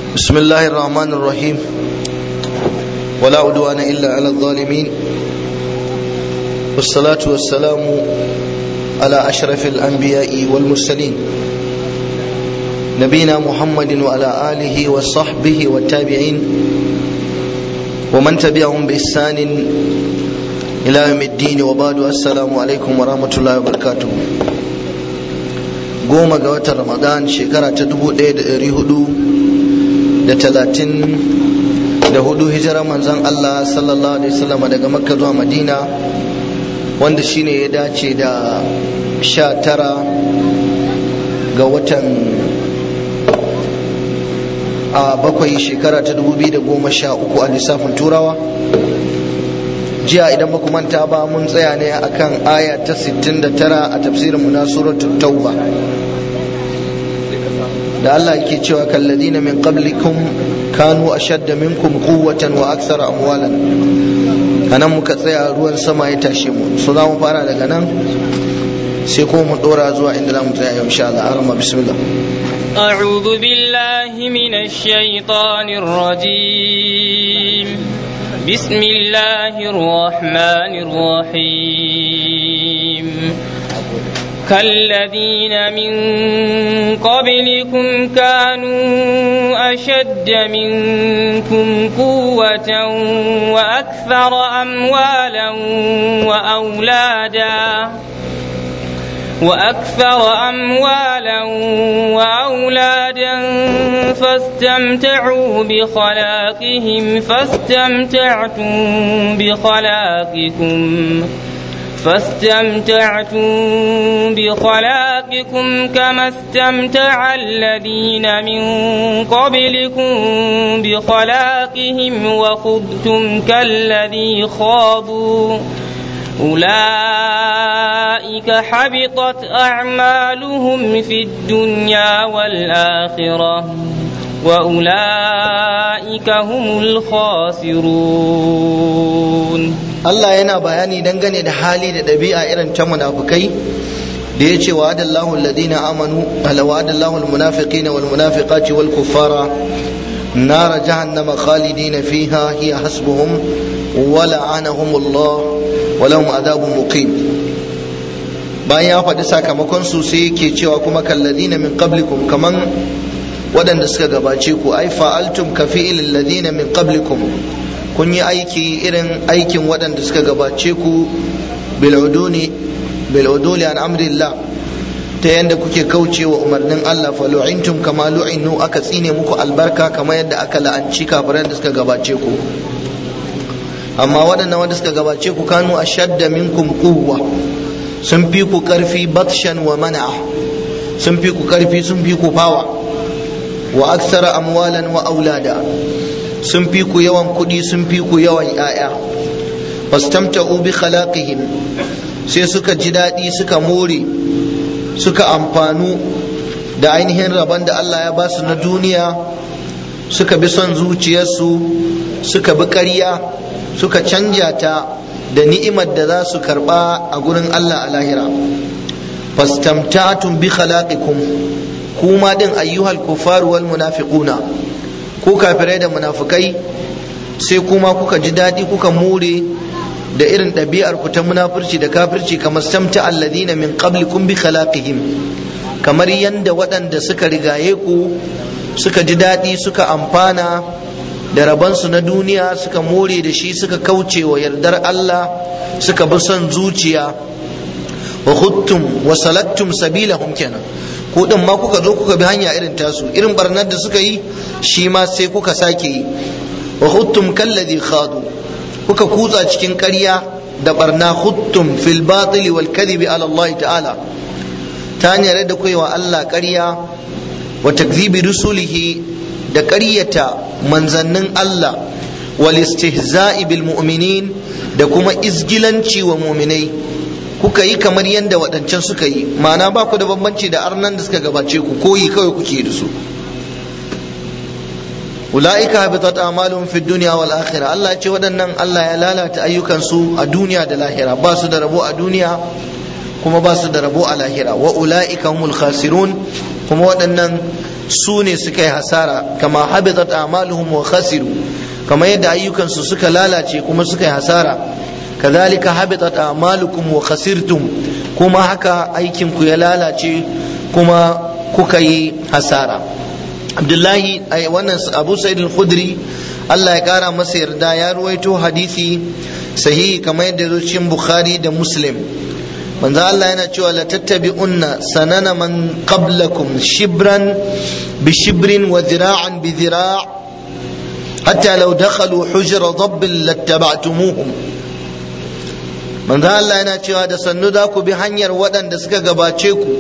بسم الله الرحمن الرحيم ولا عدوان إلا على الظالمين والصلاة والسلام على أشرف الأنبياء والمرسلين نبينا محمد وعلى آله وصحبه والتابعين ومن تبعهم بإحسان إلى يوم الدين وبعد السلام عليكم ورحمة الله وبركاته goma ga watan ramadan shekara ta dubu ɗaya da ɗari hudu da talatin da hudu hijirar manzon Allah sallallahu alaihi wasallam daga makka zuwa madina wanda shine ya dace da sha tara ga watan a bakwai shekara ta dubu biyu da goma sha uku a lissafin turawa jiya idan baku manta ba mun tsaya ne akan aya ta 69 a tafsirin mu na suratul tauba da Allah yake cewa kalladina min qablikum kanu ashadda minkum quwwatan wa akthara amwalan anan muka tsaya ruwan sama ya tashe mu so za mu fara daga nan sai kuma mu dora zuwa inda za mu tsaya insha Allah arama bismillah أعوذ بالله من الشيطان الرجيم بسم الله الرحمن الرحيم كالذين من قبلكم كانوا أشد منكم قوة وأكثر أموالا وأولادا وأكثر أموالا وأولادا فاستمتعوا بخلاقهم فاستمتعتم بخلاقكم فاستمتعتم بخلاقكم كما استمتع الذين من قبلكم بخلاقهم وخذتم كالذي خاضوا أولئك حبطت أعمالهم في الدنيا والآخرة وأولئك هم الخاسرون Allah yana bayani dangane da hali da ɗabi'a irin ta munafukai da ya ce wa'adallahu alladhina amanu ala wa'adallahu almunafiqina wal munafiqati wal kuffara nara jahannama khalidina fiha hiya hasbuhum wa la'anahum Allah wa lahum adhabun muqim bayan ya faɗi sakamakon su sai yake cewa kuma kalladina min qablikum kaman waɗanda suka gabace ku ai fa'altum ka fi'il ladina min qablikum kun yi aiki irin aikin waɗanda suka gabace ku bil'uduli an amrillah ta yadda kuke kauce wa umarnin Allah fa lu'intum kama lu'inu aka tsine muku albarka kamar yadda aka la'anci kafiran da suka gabace ku amma waɗannan wanda suka gabace ku kanu ashadda minkum quwwa sun fi ku karfi batshan wa mana'a sun fi ku karfi sun fi ku fawa wa aksara amwalan wa aulada sun fi ku yawan kuɗi sun fi ku yawan ‘ya'ya fastamta'u bi khalaqihim sai suka ji daɗi suka more suka amfanu da ainihin rabon da Allah ya ba su na duniya suka bi son zuciyarsu suka bi ƙarya suka canja ta da ni'imar da za su karɓa a gurin Allah a lahira fastamta'tum bi khalaqikum kuma din ayyuhal kuffar wal munafiquna ku kafirai da munafukai sai kuma kuka ji daɗi kuka more da irin ɗabi'ar ku ta munafurci da kafirci kamar samta alladina min qablikum bi khalaqihim kamar yanda waɗanda suka rigaye ku suka ji daɗi suka amfana da rabansu na duniya suka more da shi suka kauce wa yardar Allah suka bi son zuciya wa khuttum wa salattum sabilahum kenan ko din ma kuka zo kuka bi hanya irin tasu irin barnar da suka yi shi ma sai kuka sake yi wa khuttum kalladhi khadu kuka kutsa cikin ƙarya da barna khuttum fil batil wal kadhibi ala Allah ta'ala ta hanyar da kai wa Allah ƙarya wa takzibi rusulihi da ƙaryata manzannin Allah wal istihza'i bil mu'minin da kuma izgilanci wa mu'minai kuka yi kamar yadda waɗancan suka yi ma'ana ba ku da bambanci da arnan da suka gabace ku koyi kawai kuke da su ula'ika habitat a'maluhum fid dunya wal akhirah Allah ya ce waɗannan Allah ya lalata ayyukan su a duniya da lahira ba su da rabo a duniya kuma ba su da rabo a lahira wa ula'ika humul khasirun kuma waɗannan su ne suka yi hasara kama habitat a'maluhum wa khasiru kama yadda ayyukansu suka lalace kuma suka yi hasara kadhalika habitat a'malukum wa khasirtum kuma haka aikin ku ya lalace kuma kuka yi hasara abdullahi wannan abu sa'id al-khudri Allah ya kara masa yarda ya ruwaito hadisi sahihi kamar yadda zo cikin bukhari da muslim manzo Allah yana cewa la tattabi'unna sanana man qablakum shibran bi shibrin wa dhira'an bi dhira' hatta law dakhalu hujra dabbin lattaba'tumuhum manzo Allah yana cewa da sannu za ku bi hanyar waɗanda suka gabace ku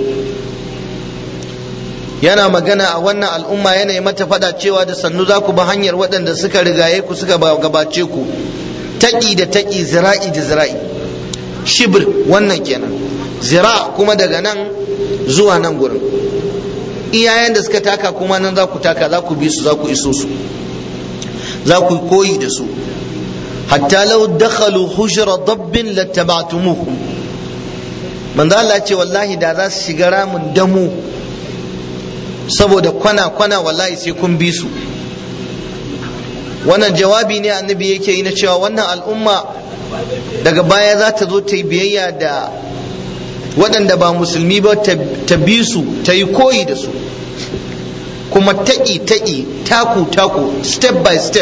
yana magana a wannan al'umma yana yi mata fada cewa da sannu za ku bi hanyar waɗanda suka rigaye ku suka gabace ku taƙi da taƙi zira'i da zira'i shibir wannan kenan zira kuma daga nan zuwa nan gurin iyayen da suka taka kuma nan za ku taka za ku bi su za ku iso su za ku koyi da su hatta law dakhalu hujra dabbin lattaba'tumuhum manzo Allah ce wallahi da za su shiga ramin damu saboda kwana kwana wallahi sai kun bi su wannan jawabi ne annabi yake yi na cewa wannan al'umma daga baya za ta zo ta yi biyayya da waɗanda ba musulmi ba ta bi su ta yi koyi da su kuma taƙi taƙi taku taku step by step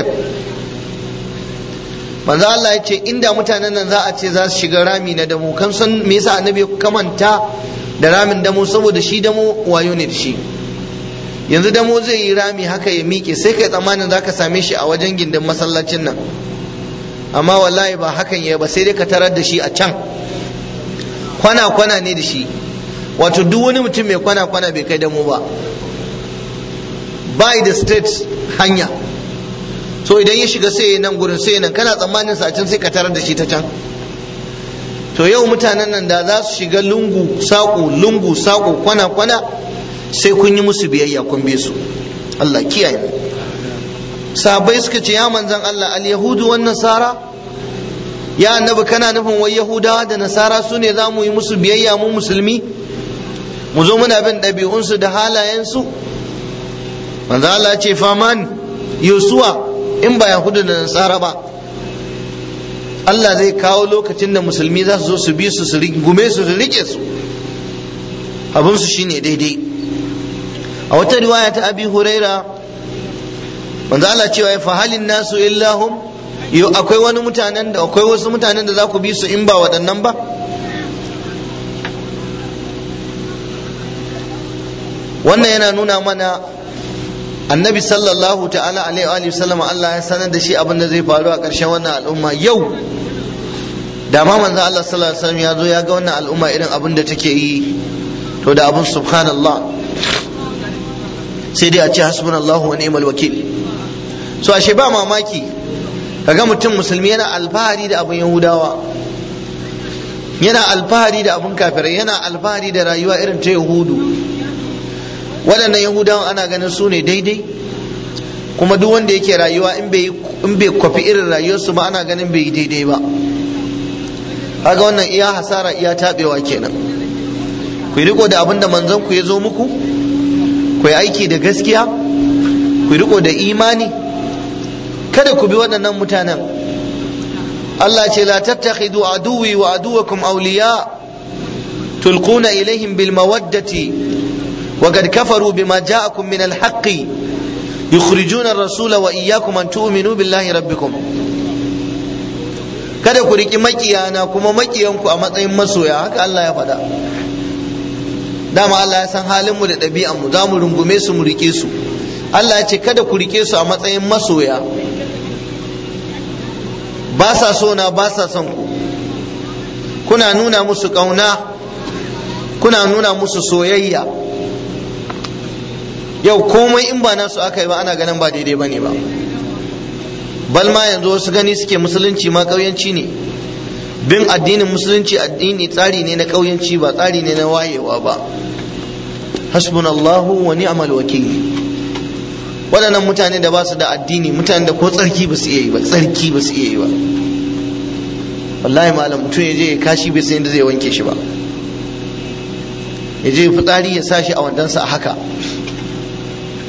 manzo Allah ya ce inda mutanen nan za a ce za su shiga rami na damu kan san me yasa annabi ya kamanta da ramin damu saboda shi damu wayo ne da shi yanzu damo zai yi rami haka ya miƙe sai kai tsammanin za ka same shi a wajen gindin masallacin nan amma wallahi ba hakan ya ba sai dai ka tarar da shi a can kwana kwana ne da shi wato duk wani mutum mai kwana kwana bai kai damo ba by the state hanya so idan ya shiga sai nan gurin sai nan kana tsammanin sa can sai ka tarar da shi ta can to yau mutanen nan da za su shiga lungu saƙo lungu saƙo kwana kwana sai kun yi musu biyayya kun bi su Allah kiyaye mu sahabbai suka ce ya manzan Allah al yahudu wan nasara ya annabi kana nufin wai yahudawa da nasara su ne za mu yi musu biyayya mu musulmi mu zo muna bin ɗabi'unsu da halayensu manzan Allah ce faman yusuwa in ba yahudu da nasara ba Allah zai kawo lokacin da musulmi za su zo su bi su su gume su su rike su abinsu shine daidai a wata riwaya ta abi huraira manzo Allah cewa ya fahalin nasu illahum yo akwai wani mutanen da akwai wasu mutanen da za ku bi su in ba waɗannan ba wannan yana nuna mana annabi sallallahu ta'ala alaihi wa sallam Allah ya sanar da shi abin da zai faru a ƙarshen wannan al'umma yau da ma manzo Allah sallallahu alaihi wasallam ya zo ya ga wannan al'umma irin abin da take yi to da abin subhanallah sai dai a ce hasbunallahu wa ni'mal wakil so ashe ba mamaki kaga mutum musulmi yana alfahari da abin yahudawa yana alfahari da abin kafirai yana alfahari da rayuwa irin ta yahudu waɗannan yahudawan ana ganin su ne daidai kuma duk wanda yake rayuwa in bai kwafi irin rayuwarsu ba ana ganin bai yi daidai ba kaga wannan iya hasara iya taɓewa kenan ku riko da abin da manzon ku ya zo muku ku yi aiki da gaskiya ku riko da imani kada ku bi waɗannan mutanen Allah ce la tattakhidu aduwi wa aduwakum awliya tulquna ilaihim bil mawaddati wa qad kafaru bima ja'akum min al haqqi yukhrijuna ar-rasula wa iyyakum an tu'minu billahi rabbikum kada ku riki makiyana kuma makiyanku a matsayin masoya haka Allah ya faɗa dama Allah ya san halinmu da ɗabi'anmu za mu rungume su mu rike su Allah ya ce kada ku rike su a matsayin masoya ba sa so na ba sa son ku kuna nuna musu ƙauna kuna nuna musu soyayya yau komai in ba nasu aka yi ba ana ganin ba daidai ba ne ba bal ma yanzu wasu gani suke musulunci ma ƙauyanci ne bin addinin musulunci addini tsari ne na ƙauyanci ba tsari ne na wayewa ba hasbunallahu wa ni'mal wakil waɗannan mutane da ba su da addini mutane da ko tsarki ba su iya yi ba tsarki ba su iya yi ba wallahi malam mutum ya je ya kashi bai san da zai wanke shi ba ya je fitsari ya sa shi a wandansa a haka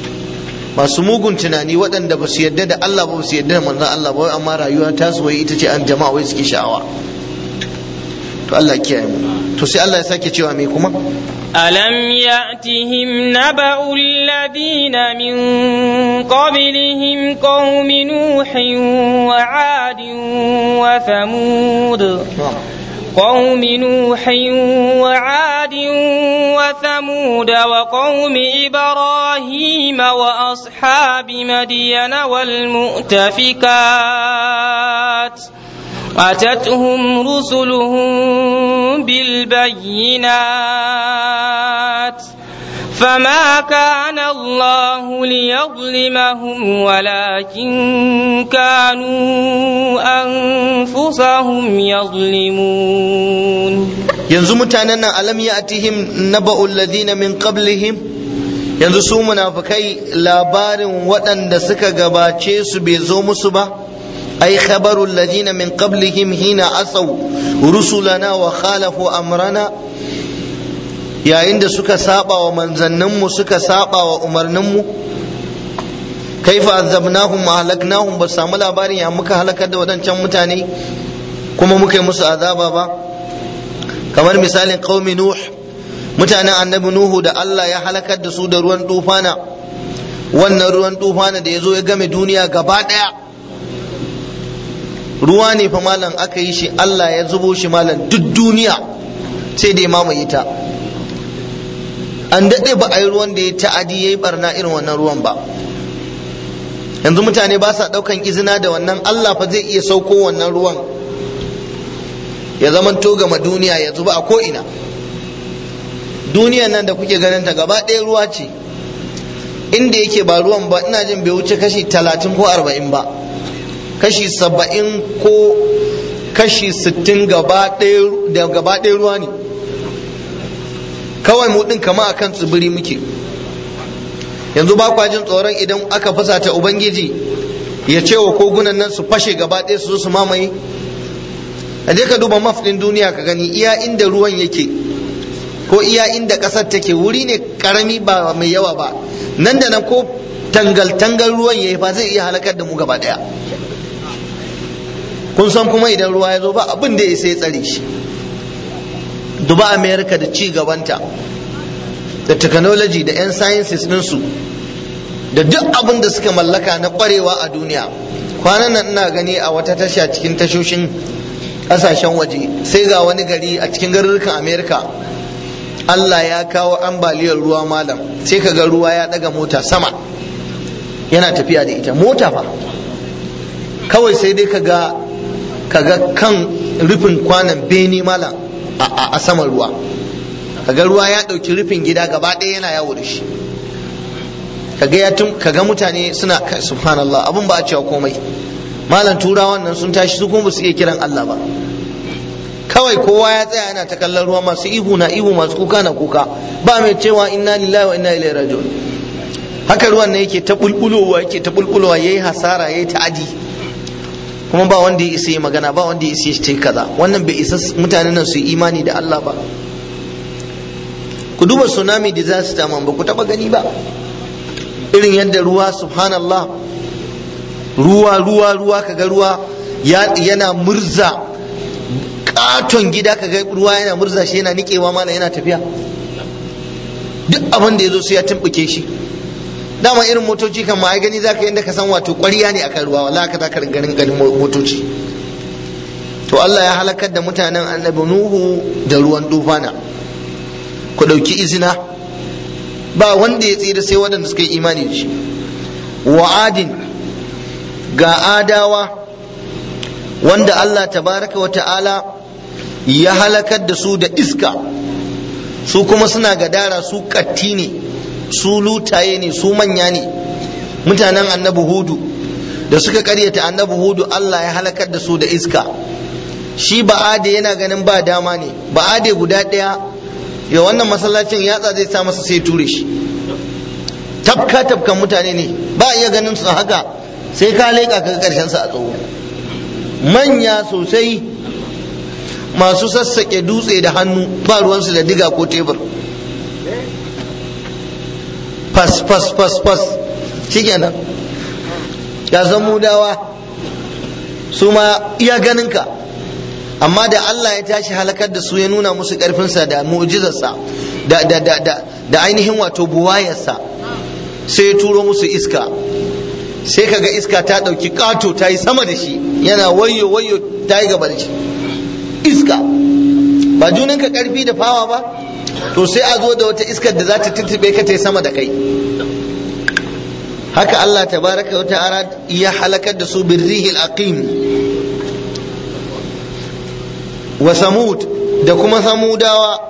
masu mugun tunani waɗanda ba su yarda da Allah ba su yarda da manzon Allah ba amma rayuwa ta su wai ita ce an jama'a wai suke sha'awa to Allah ya kiyaye mu to sai Allah ya sake cewa me kuma ألم يأتهم نبأ الذين من قبلهم قوم نوح وعاد وثمود قوم نوح وعاد وثمود وقوم إبراهيم وأصحاب مدين والمؤتفكات أتتهم رسلهم بالبينات فما كان الله ليظلمهم ولكن كانوا أنفسهم يظلمون yanzu mutanen nan alam ya'tihim naba'ul ladina min qablihim yanzu su munafikai labarin waɗanda suka gabace su bai zo musu ba ai khabarul ladina min qablihim hina asaw rusulana wa khalafu amrana yayin da suka saba wa manzanninmu suka saba wa umarninmu kaifa azabnahum wa halaknahum ba samu labarin ya muka halakar da waɗancan mutane kuma muka yi musu azaba ba kamar misalin qaumi nuh mutanen annabi nuhu da Allah ya halakar da su da ruwan tufana wannan ruwan tufana da ya zo ya game duniya gaba ɗaya ruwa ne fa malam aka yi shi Allah ya zubo shi malam duk duniya sai da ya mamaye ta an daɗe ba a yi ruwan da ya ta'adi ya yi barna irin wannan ruwan ba yanzu mutane ba sa ɗaukan izina da wannan Allah fa zai iya sauko wannan ruwan ya zama to gama duniya ya zuba a ko'ina duniyan nan da kuke ganin ta gaba ɗaya ruwa ce inda yake ba ruwan ba ina jin bai wuce kashi talatin ko arba'in ba kashi saba'in ko kashi sittin gaba ɗaya ruwa ne kawai mu ɗin kama akan tsibiri muke yanzu ba kwa jin tsoron idan aka fusata ubangiji ya ce wa kogunan nan su fashe gaba ɗaya su zo su mamaye a je ka duba maf ɗin duniya ka gani iya inda ruwan yake ko iya inda ƙasar take wuri ne ƙarami ba mai yawa ba nan da nan ko tangal-tangal ruwan ya yi fa zai iya halakar da mu gaba ɗaya kun san kuma idan ruwa ya zo ba abin da ya sai tsare shi duba america da ci gabanta da technology da 'yan sciences ɗinsu da duk abin da suka mallaka na ƙwarewa a duniya kwanan nan ina gani a wata tasha cikin tashoshin ƙasashen waje sai ga wani gari a cikin garurrukan america allah ya kawo ambaliyar ruwa malam sai ka ga ruwa ya ɗaga mota sama yana tafiya da ita mota fa kawai sai dai ka ga kaga kan rufin kwanan bene malam a saman ruwa kaga ruwa ya ɗauki rufin gida gaba ɗaya yana yawo da shi kaga ya tun kaga mutane suna subhanallah abun ba a cewa komai malam turawan nan sun tashi su kuma ba su iya kiran Allah ba kawai kowa ya tsaya yana ta kallon ruwa masu ihu na ihu masu kuka na kuka ba mai cewa inna lillahi wa inna ilaihi raji'un haka ruwan ne yake ta bulbulowa yake ta bulbulowa yayi hasara yayi ta'adi kuma ba wanda ya isa yi magana ba wanda ya isa shi kaza wannan bai isa mutanen nan su yi imani da Allah ba ku duba tsunami disaster man ba ku taba gani ba irin yadda ruwa subhanallah ruwa ruwa ruwa kaga ruwa yana murza katon gida kaga ruwa yana murza shi yana nikewa mana yana tafiya duk abin da ya zo sai ya tumbuke shi dama irin motoci kan ma ai gani zaka yanda ka san wato ƙwarya ne akan ruwa wallahi ka zaka ganin ganin motoci to Allah ya halakar da mutanen annabi Nuhu da ruwan dufana ku ɗauki izina ba wanda ya tsira sai waɗanda suka yi imani da shi wa adin ga adawa wanda Allah tabaraka wa ta'ala ya halakar da su da iska su kuma suna gadara su katti ne su lutaye ne su manya ne mutanen annabi hudu da suka karyata annabi hudu Allah ya halakar da su da iska shi ba'ade yana ganin ba dama ne ba'ade guda ɗaya ya wannan masallacin yatsa zai sa masa sai ture shi tafka tafkan mutane ne ba iya ganin su haka sai ka leƙa ka karshen sa a tsawo manya sosai masu sassaƙe dutse da hannu ba ruwansu da diga ko tebur fas fas fas fas shikenan ya zamudawa su ma iya ganinka amma da Allah ya tashi halakar da su ya nuna musu ƙarfinsa da mu'jizarsa da, da, da, da, da ainihin wato buwayarsa sai ya turo musu iska sai kaga iska ta ɗauki ƙato ta yi sama da shi yana wayo wayo ta yi gaba da shi iska ba junanka ƙarfi da fawa ba to sai a zo da wata iskar da za ta tuntube ka ta yi sama da kai haka Allah tabaraka wa ta'ala ya halakar da su birrihil aqim wa samud da kuma samudawa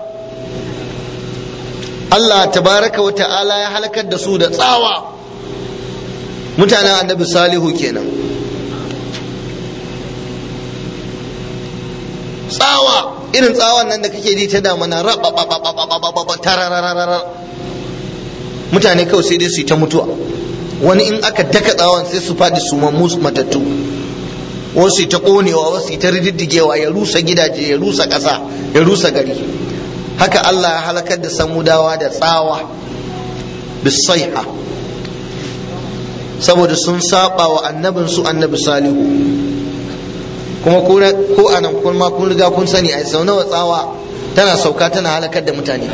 Allah tabaraka wa ta'ala ya halakar da su da tsawa mutanen annabi salihu kenan tsawa irin tsawon nan da kake ji ta damana tarararara mutane kawai sai dai su yi ta mutuwa wani in aka daka tsawon sai su faɗi su mammu matattu wasu ta ƙonewa wasu ta rididdigewa ya rusa gidaje ya rusa ƙasa ya rusa gari haka Allah ya halakar da samudawa da tsawa bisaiha saboda sun saba wa annabin su annabi salihu kuma ko anan kun ma kun riga kun sani a sau nawa tsawa tana sauka tana halakar da mutane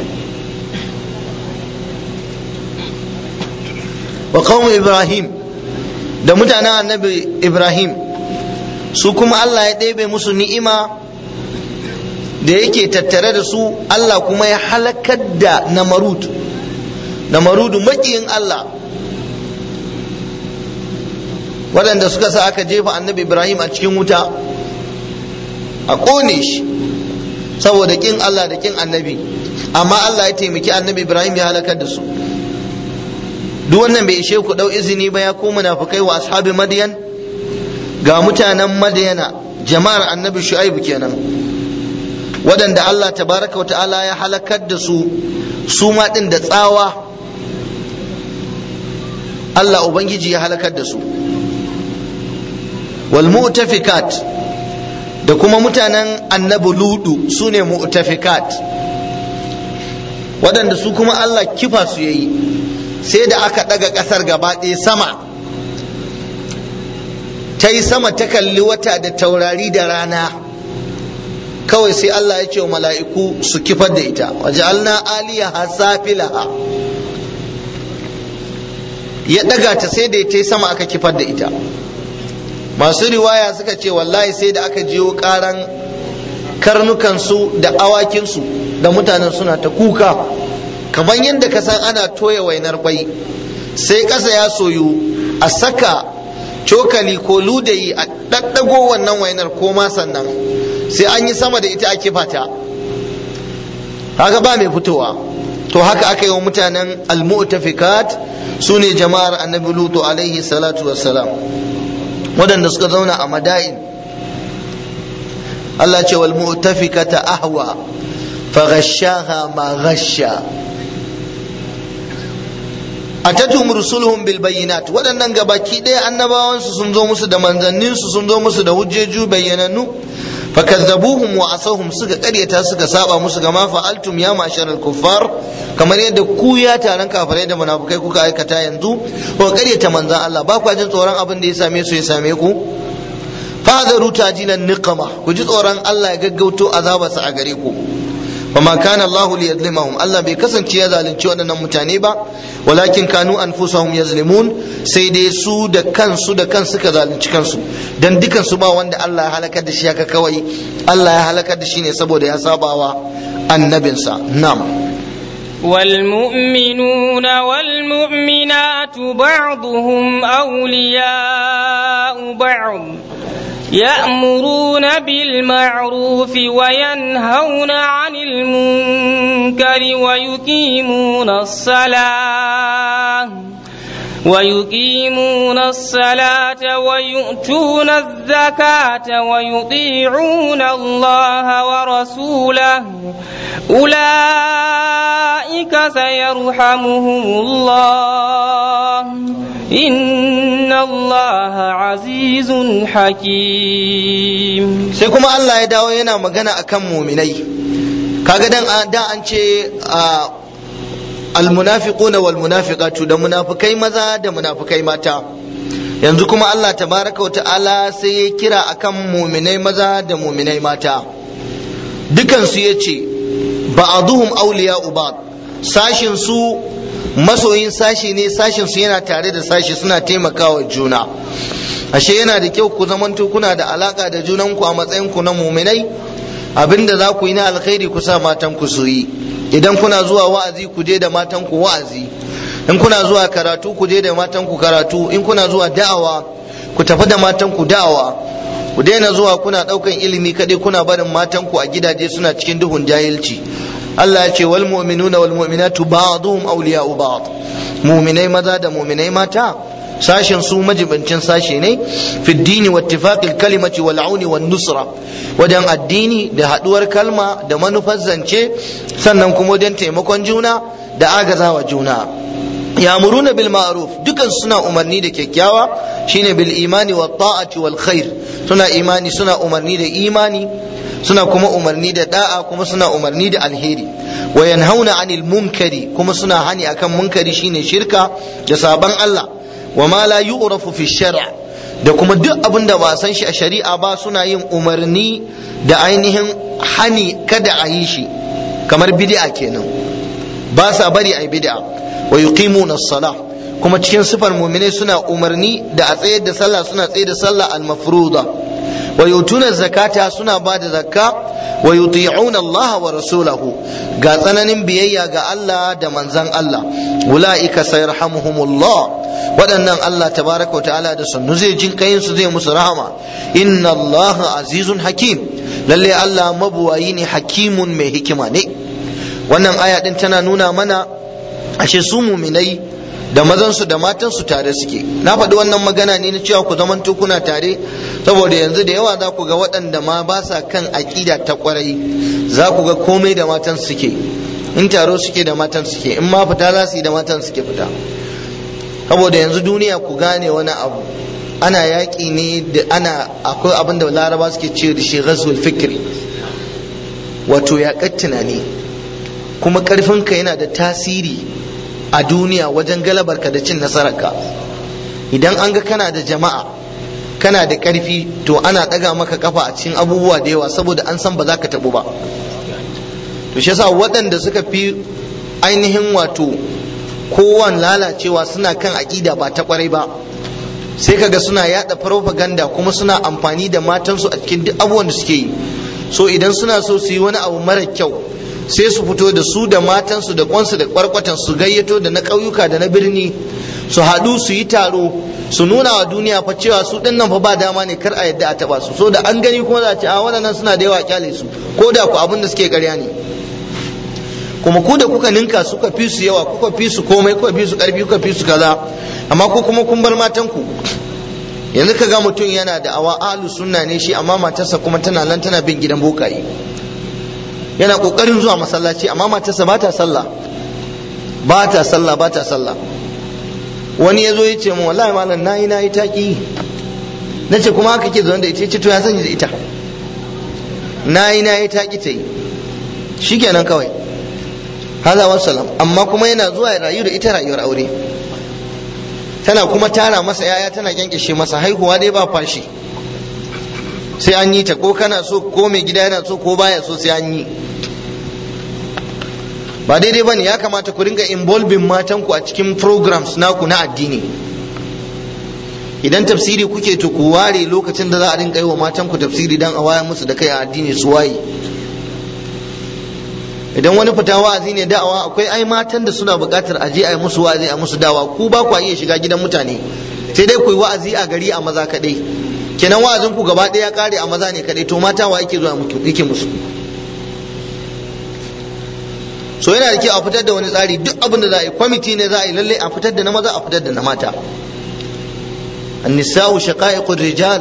wa qaum ibrahim da mutanen annabi ibrahim su kuma Allah ya ɗebe musu ni'ima da yake tattare da su Allah kuma ya halakar da namarud namarudu maƙiyin Allah waɗanda suka sa aka jefa annabi ibrahim a cikin wuta a ƙone shi saboda ƙin Allah da ƙin annabi amma Allah ya taimaki annabi ibrahim ya halakar da su duk wannan bai ishe ku ɗau izini ba ya ku munafukai wa ashabi madiyan ga mutanen madiyana jama'ar annabi shu'aibu kenan waɗanda Allah tabaraka wa ta'ala ya halakar da su su ma ɗin da tsawa Allah ubangiji ya halakar da su wal mu'tafikat da kuma mutanen annabi ludu su ne mu'tafikat waɗanda su kuma Allah kifa su yayi sai da aka ɗaga ƙasar gaba ɗaya sama ta yi sama ta kalli wata da taurari da rana kawai sai Allah ya ce wa mala'iku su kifar da ita waje alna aliyaha safilaha ya ɗaga ta sai da ta yi sama aka kifar da ita masu riwaya suka ce wallahi sai da aka jiyo ƙaran karnukansu da awakinsu da mutanen suna ta kuka kamar yadda ka san ana toya wainar kwai sai ƙasa ya soyu a saka cokali ko ludayi a ɗaɗɗago wannan wainar ko ma sannan sai an yi sama da ita ake fata haka ba mai fitowa to haka aka yi wa mutanen almu'tafikat su ne jama'ar annabi lutu alaihi salatu wassalam waɗanda suka zauna a madain Allah ce wal mu'tafikata ahwa fa ghashaha ma ghasha atatum rusuluhum bil bayyinat waɗannan gabaki ɗaya annabawansu sun zo musu da manzanninsu sun zo musu da hujjeju bayyanannu fakazzabuhum wa asahum suka ƙaryata suka saba musu gama fa'altum ya masharal kuffar kamar yadda ku ya taron kafirai da munafukai kuka aikata yanzu ko ƙaryata manzan Allah ba ku jin tsoron abin da ya same su ya same ku fadaru tajilan niqama ku ji tsoron Allah ya gaggauto azabarsa a gare ku وما كان الله ليظلمهم الله bai kasance ya zalunci waɗannan mutane ba walakin kanu anfusahum yazlimun sai dai su da kansu da kansu suka zalunci kansu dan dukan su ba wanda Allah ya halakar da shi haka kawai Allah ya halakar da shi ne saboda ya sabawa annabinsa na'am والمؤمنون والمؤمنات بعضهم أولياء بعض يأمرون بالمعروف وينهون عن المنكر ويقيمون الصلاة ويقيمون الصلاة ويؤتون الزكاة ويطيعون الله ورسوله أولئك سيرحمهم الله إن الله عزيز حكيم sai kuma Allah ya dawo yana magana akan muminai kaga dan da an ce almunafiquna wal munafiqatu da munafikai maza da munafikai mata yanzu kuma Allah tabaraka wa ta'ala sai ya kira akan muminai maza da muminai mata dukansu ya ce ba'aduhum awliya'u ba'd sashin su masoyin sashi ne sashin su yana tare da sashi suna taimakawa juna ashe yana da kyau ku zamanto kuna da alaka da junanku a matsayin ku na muminai abinda za ku yi na alkhairi ku sa matan ku su yi idan kuna zuwa wa'azi ku je da matan ku wa'azi in kuna zuwa karatu ku je da matan ku karatu in kuna zuwa da'awa ku tafi da matan ku da'awa ku daina zuwa kuna daukan ilimi kadai kuna barin matan ku a gidaje suna cikin duhun jahilci Allah ya ce wal mu'minuna wal mu'minatu ba'dhum awliya'u ba'd mu'minai maza da mu'minai mata sashen su majibancin sashe ne fi dini wa ittifaqil kalimati wal auni wan nusra wajen addini da haduwar kalma da manufar zance sannan kuma wajen taimakon juna da agazawa juna ya'muruna bil ma'ruf dukan suna umarni da kyakkyawa shine bil imani wa ta'ati wal khair suna imani suna umarni da imani suna kuma umarni da da'a kuma suna umarni da alheri wa yanhauna anil munkari kuma suna hani akan munkari shine shirka da sabon Allah wa ma la yu'rafu fi shar'a da kuma duk abin da ba san shi a shari'a ba suna yin umarni da ainihin hani kada a yi shi kamar bid'a kenan ba sa bari a yi bid'a wa yuqimuna as-salah kuma cikin sifar mu'minai suna umarni da a tsayar da sallah suna tsayar da sallah al-mafruḍa wa yutuna zakata suna ba da zakka wa yuti'una Allah wa rasulahu ga tsananin biyayya ga Allah da manzan Allah ulaika sayarhamuhumullah waɗannan Allah tabaraka wa ta'ala da sannu zai jin kayin su zai musu rahama inna Allah azizun hakim lalle Allah mabuwayi ne hakimun mai hikima ne wannan aya din tana nuna mana ashe su muminai da mazansu da matansu tare suke na faɗi wannan magana ne na cewa ku zaman kuna tare saboda yanzu da yawa za ku ga waɗanda ma ba sa kan aƙida ta ƙwarai za ku ga komai da matan suke in taro suke da matan suke in ma fita za su yi da matan suke fita saboda yanzu duniya ku gane wani abu ana yaƙi ne da ana akwai abin da laraba suke ce da shi ghazwul fikri wato yaƙar tunani kuma ƙarfinka yana da tasiri a duniya wajen galabarka da cin nasararka idan an ga kana da jama'a kana da ƙarfi to ana ɗaga maka kafa a cikin abubuwa da yawa saboda an san ba za ka taɓu ba to shi yasa waɗanda suka fi ainihin wato kowan lalacewa suna kan aƙida ba ta ƙwarai ba sai kaga suna yada propaganda kuma suna amfani da matansu a cikin duk abubuwan da suke yi so idan suna so su yi wani abu mara kyau sai su fito da su da matansu da kwansu da kwarkwatan su gayyato da na ƙauyuka da na birni su haɗu su yi taro su nuna wa duniya fa cewa su ɗin nan fa ba dama ne kar a yadda a taɓa su so da an gani kuma za a ce a waɗannan suna da yawa kyale su ko da ku abin da suke ƙarya ne kuma ku da kuka ninka suka fi su yawa kuka fi su komai kuka fi su ƙarfi kuka fi su kaza amma ko kuma kun bar matanku yanzu ka ga mutum yana da awa ahlus sunna ne shi amma matarsa kuma tana nan tana bin gidan bokaye yana kokarin zuwa masallaci amma matarsa ba ta sallah ba ta sallah ba ta sallah wani ya zo ya ce mu wallahi malam nayi nayi taki na ce kuma haka ke zaune da ita ce to ya sanya da ita nayi nayi taki ta yi shikenan kawai haza wassalam amma kuma yana zuwa ya rayu da ita rayuwar aure tana kuma tara masa yaya tana kyankyashe masa haihuwa dai ba fashi sai an yi ta ko kana so ko mai gida yana so ko baya so sai an yi ba daidai ba ne ya kamata ku ringa involving matanku a cikin programs naku na addini idan tafsiri kuke to ku ware lokacin da za a rinka yi wa matanku tafsiri dan a waya musu da kai a addini su waye idan wani fita wa'azi ne da'awa akwai ai matan da suna buƙatar aje a yi musu wa'azi a musu dawa ku ba ku iya shiga gidan mutane sai dai ku yi wa'azi a gari a maza kaɗai kenan wa'azin ku gaba ɗaya ya ƙare a maza ne kaɗai to mata wa yake zuwa yake musu so yana da kyau a fitar da wani tsari duk abin da za a yi kwamiti ne za a yi lalle a fitar da na maza a fitar da na mata annisa'u shaqa'iqur rijal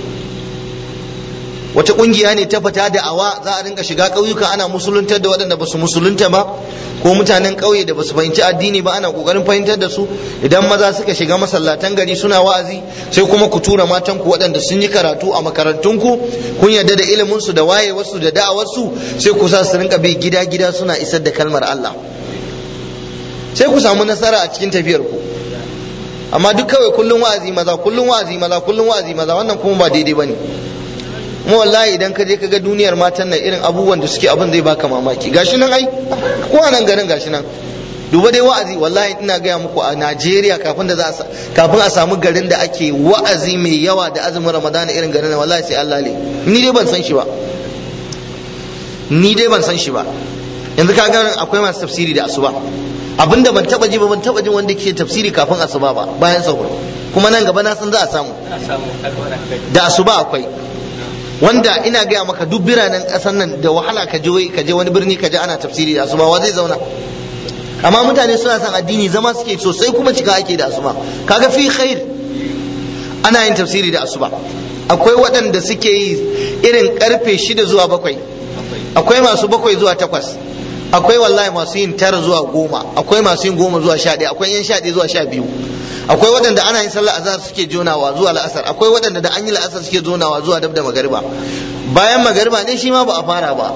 wata kungiya ne ta fita da awa za a rinka shiga ƙauyuka ana musuluntar da waɗanda ba su musulunta ba ko mutanen ƙauye da ba su fahimci addini ba ana ƙoƙarin fahimtar da su idan maza suka shiga masallatan gari suna wa'azi sai kuma ku tura matan ku waɗanda sun yi karatu a makarantunku kun yarda da ilimin su da wayewarsu da da'awarsu sai ku sa su rinka bi gida gida suna isar da kalmar Allah sai ku samu nasara a cikin tafiyar ku amma duk kawai kullum wa'azi maza kullum wa'azi maza kullum wa'azi maza wannan kuma ba daidai bane mu wallahi idan ka je ka ga duniyar matan nan irin abubuwan da suke abin zai baka mamaki gashi nan ai ko a nan garin gashi nan duba dai wa'azi wallahi ina gaya muku a Najeriya kafin da za a kafin a samu garin da ake wa'azi mai yawa da azumin Ramadana irin garin nan wallahi sai Allah ne ni dai ban san shi ba ni dai ban san shi ba yanzu ka ga akwai masu tafsiri da asuba abinda ban taba ji ba ban taba jin wanda ke tafsiri kafin asuba ba bayan sahur kuma nan gaba na san za a samu da asuba akwai wanda ina gaya maka duk biranen ƙasar nan da wahala ka je ka je wani birni ka je ana tafsiri da asuba wa zai zauna amma mutane suna son addini zama suke sosai kuma cika ake da asuba kaga fi khair ana yin tafsiri da asuba akwai waɗanda suke yi irin karfe shida zuwa bakwai akwai masu bakwai zuwa takwas akwai wallahi masu yin tara zuwa goma akwai masu yin goma zuwa sha ɗaya akwai yan sha ɗaya zuwa sha biyu akwai waɗanda ana yin sallar azhar suke jonawa zuwa la'asar akwai waɗanda da an yi la'asar suke jonawa zuwa dab da magariba bayan magariba ne shi ma ba a fara ba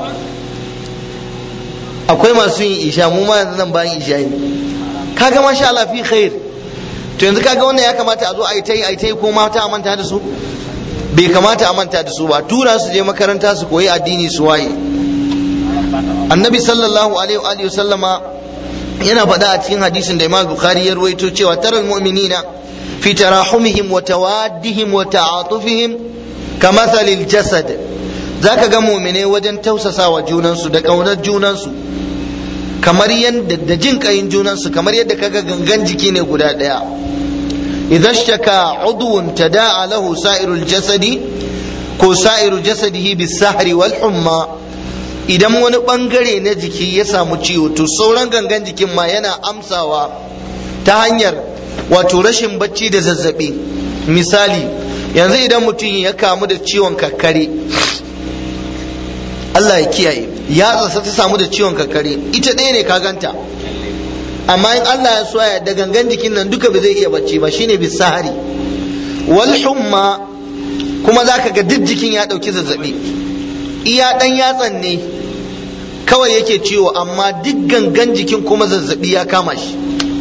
akwai masu yin isha mu ma yanzu nan bayan isha ne kaga masha Allah fi khair to yanzu kaga wannan ya kamata a zo a yi ta yi a yi ta yi ko mata a manta da su bai kamata a manta da su ba tura su je makaranta su koyi addini su waye annabi sallallahu alaihi wa sallama yana faɗa a cikin hadisin da imam bukhari ya ruwaito cewa taral mu'minina fi tarahumihim wa tawaddihim wa ta'atufihim kamathalil jasad zaka ga mu'mine wajen tausasawa junansu da kaunar junansu kamar yadda da jin kayin junansu kamar yadda kaga gangan jiki ne guda ɗaya idan shaka udwun tada'a lahu sa'irul jasadi ko sa'iru jasadihi bis sahri wal humma idan wani bangare na jiki ya samu ciwo to sauran gangan jikin ma yana amsawa ta hanyar wato rashin bacci da zazzabi misali yanzu idan mutum ya kamu da ciwon kakkare Allah ya kiyaye ya tsasa ta samu da ciwon kakkare ita ɗaya ne ka ganta amma in Allah ya soya da gangan jikin nan duka ba zai iya bacci ba shine bisahari wal humma kuma zaka ga duk jikin ya ɗauki zazzabi iya ɗan yatsan ne kawai yake ciwo amma duk gangan jikin kuma zazzabi ya kama shi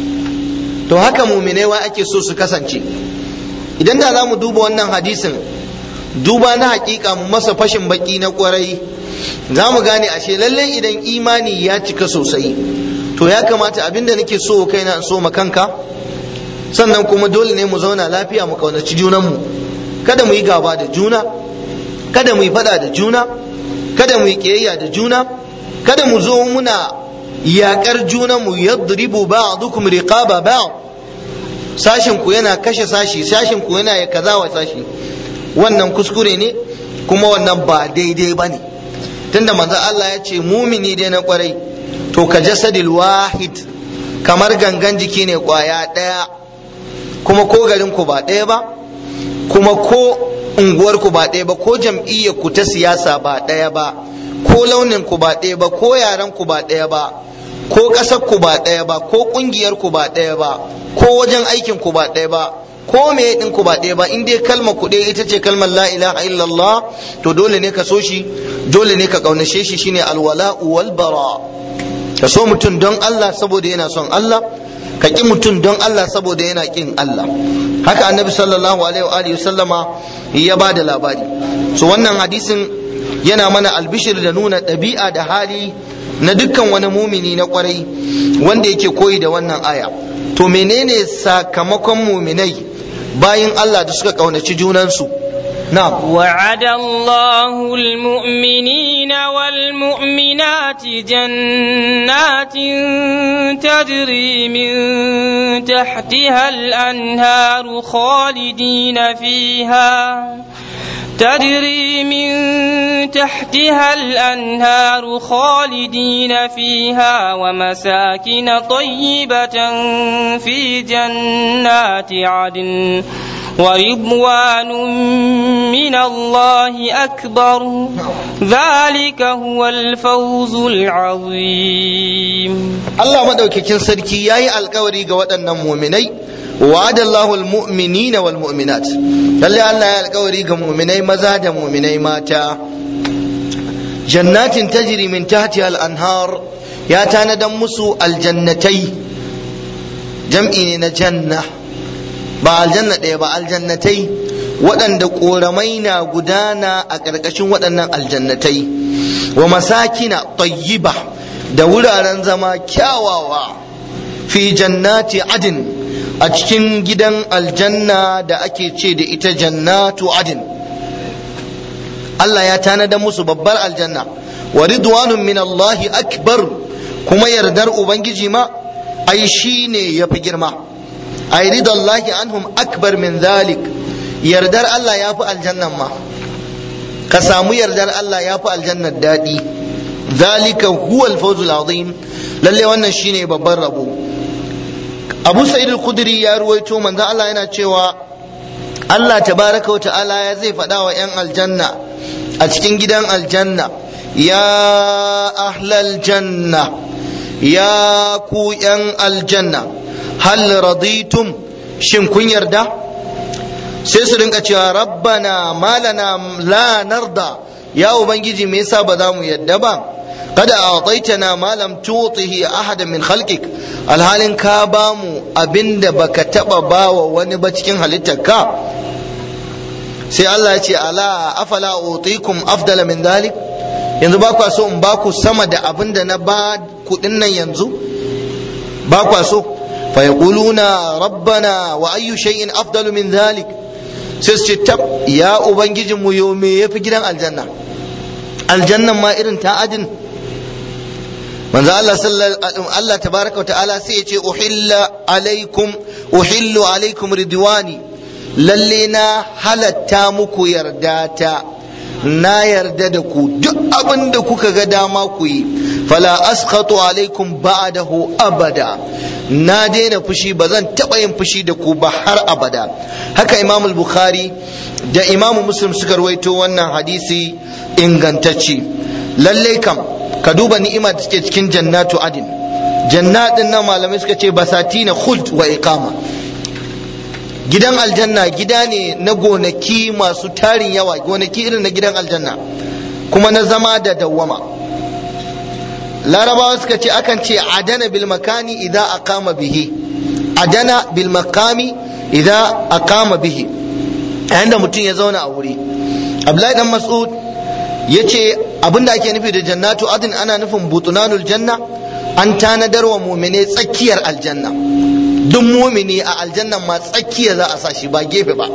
to haka muminai wai ake so su kasance idan da za mu duba wannan hadisin duba na hakika mu masa fashin baki na kwarai za mu gane ashe lallai idan imani ya cika sosai to ya kamata abinda nake so kaina in so kanka sannan kuma dole ne mu zauna lafiya mu kaunaci junanmu kada mu yi gaba da juna kada mu yi fada da juna kada mu yi kiyayya da juna kada mu zo muna yaƙar junanmu yadribu ba'dukum riqaba ba'd sashin ku yana kashe sashi sashin ku yana ya kaza wa sashi wannan kuskure ne kuma wannan ba daidai bane tunda manzo Allah ya ce mumini dai na kwarai to ka jasadil wahid kamar gangan jiki ne kwaya ɗaya kuma ko garin ku ba ɗaya ba kuma ko unguwar ku ba ɗaya ba ko jam'iyyar ku ta siyasa ba ɗaya ba ko launin ku ba ɗaya ba ko yaren ku ba ɗaya ba ko ƙasar ku ba ɗaya ba ko ƙungiyar ku ba ɗaya ba ko wajen aikin ku ba ɗaya ba ko me din ku ba ɗaya ba in dai kalmar ku ɗaya ita ce kalmar la ilaha illallah to dole ne ka so shi dole ne ka ƙaunace shi shine alwala'u wal bara ka so mutum don Allah saboda yana son Allah ka ƙi mutum don Allah saboda yana ƙin Allah haka annabi sallallahu alaihi wa alihi sallama ya ba da labari so wannan hadisin yana mana albishir da nuna ɗabi'a da hali na dukkan wani mumini na kwarai wanda yake koyi da wannan aya to menene sakamakon muminai bayan Allah da suka ƙaunaci junansu نعم وعد الله المؤمنين والمؤمنات جنات تجري من تحتها الأنهار خالدين فيها تجري من تحتها الأنهار خالدين فيها ومساكن طيبة في جنات عدن ورضوان من الله أكبر ذلك هو الفوز العظيم الله مدوكين سركي ياي القوري ga waɗannan mu'minai وعد الله المؤمنين والمؤمنات lalle Allah ya alkawari ga mu'minai maza da mu'minai mata jannatin tajri min tahtiha al-anhar ya tanadan musu aljannatai jam'i ne na janna ba aljanna ɗaya ba aljannatai waɗanda ƙoramai na gudana a ƙarƙashin waɗannan aljannatai wa masakina tayyiba da wuraren zama kyawawa fi jannati adin a cikin gidan aljanna da ake ce da ita jannatu adin Allah ya tanada musu babbar aljanna wa ridwanun min Allahi akbar kuma yardar ubangiji ma ai shine yafi girma ai ridallahi anhum akbar min zalik yardar Allah ya fi aljannan ma ka samu yardar Allah ya fi aljannar daɗi zalika huwa alfawzul azim lalle wannan shine babban rabo Abu Sa'id al-Khudri ya ruwaito manzo Allah yana cewa Allah tabaraka wa ta'ala ya zai faɗa wa 'yan aljanna a cikin gidan aljanna ya ahlal janna ya ku 'yan aljanna hal raditum shin kun yarda sai su rinka cewa rabbana malana la narda ya ubangiji me yasa ba za mu yadda ba kada a'taitana ma lam tutihi ahadan min khalqik alhalin ka ba mu abinda baka taba bawa wani ba cikin halittarka sai Allah ya ce ala afala utikum afdala min dhalik yanzu ba kwa so in ba ku sama da abinda na ba kudin nan yanzu ba kwa so fa yaquluna rabbana wa ayyu shay'in afdalu min dhalik sai su ce tab ya ubangijin mu yo me yafi gidan aljanna aljannan ma irin ta adin manzo Allah sallallahu Allah tabaraka wa ta'ala sai ya ce uhilla alaikum uhillu alaikum ridwani lalle na halatta muku yarda ta na yarda da ku duk abin da kuka ga dama ku yi fala askhatu alaikum ba'dahu abada na daina fushi ba zan taɓa yin fushi da ku ba har abada haka imam bukhari da imam muslim suka rawaito wannan hadisi ingantacce lallai kam ka duba ni'ima da suke cikin jannatu adin jannatin nan malamai suka ce basati na khuld wa iqama gidan aljanna gida ne na gonaki masu tarin yawa gonaki irin na gidan aljanna kuma na zama da dawwama larabawa suka ce akan ce adana bil makani idan aqama bihi adana bil makami idan aqama bihi yayin da mutum ya zauna a wuri abdullahi dan mas'ud yace abinda ake nufi da jannatu adin ana nufin butunanul janna an tanadar wa mumine tsakiyar aljanna duk mumini a aljannan ma tsakiya za a sa shi ba gefe ba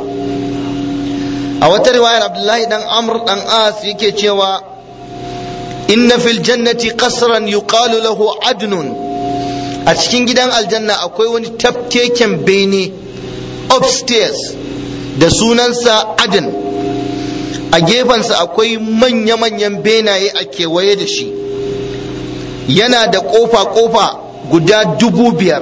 a wata riwayar abdullahi dan amr dan as yake cewa inna fil jannati qasran yuqalu lahu adnun a cikin gidan aljanna akwai wani tafkeken bene upstairs da sunansa adn a gefensa akwai manya-manyan benaye a kewaye da shi yana da kofa-kofa guda dubu biyar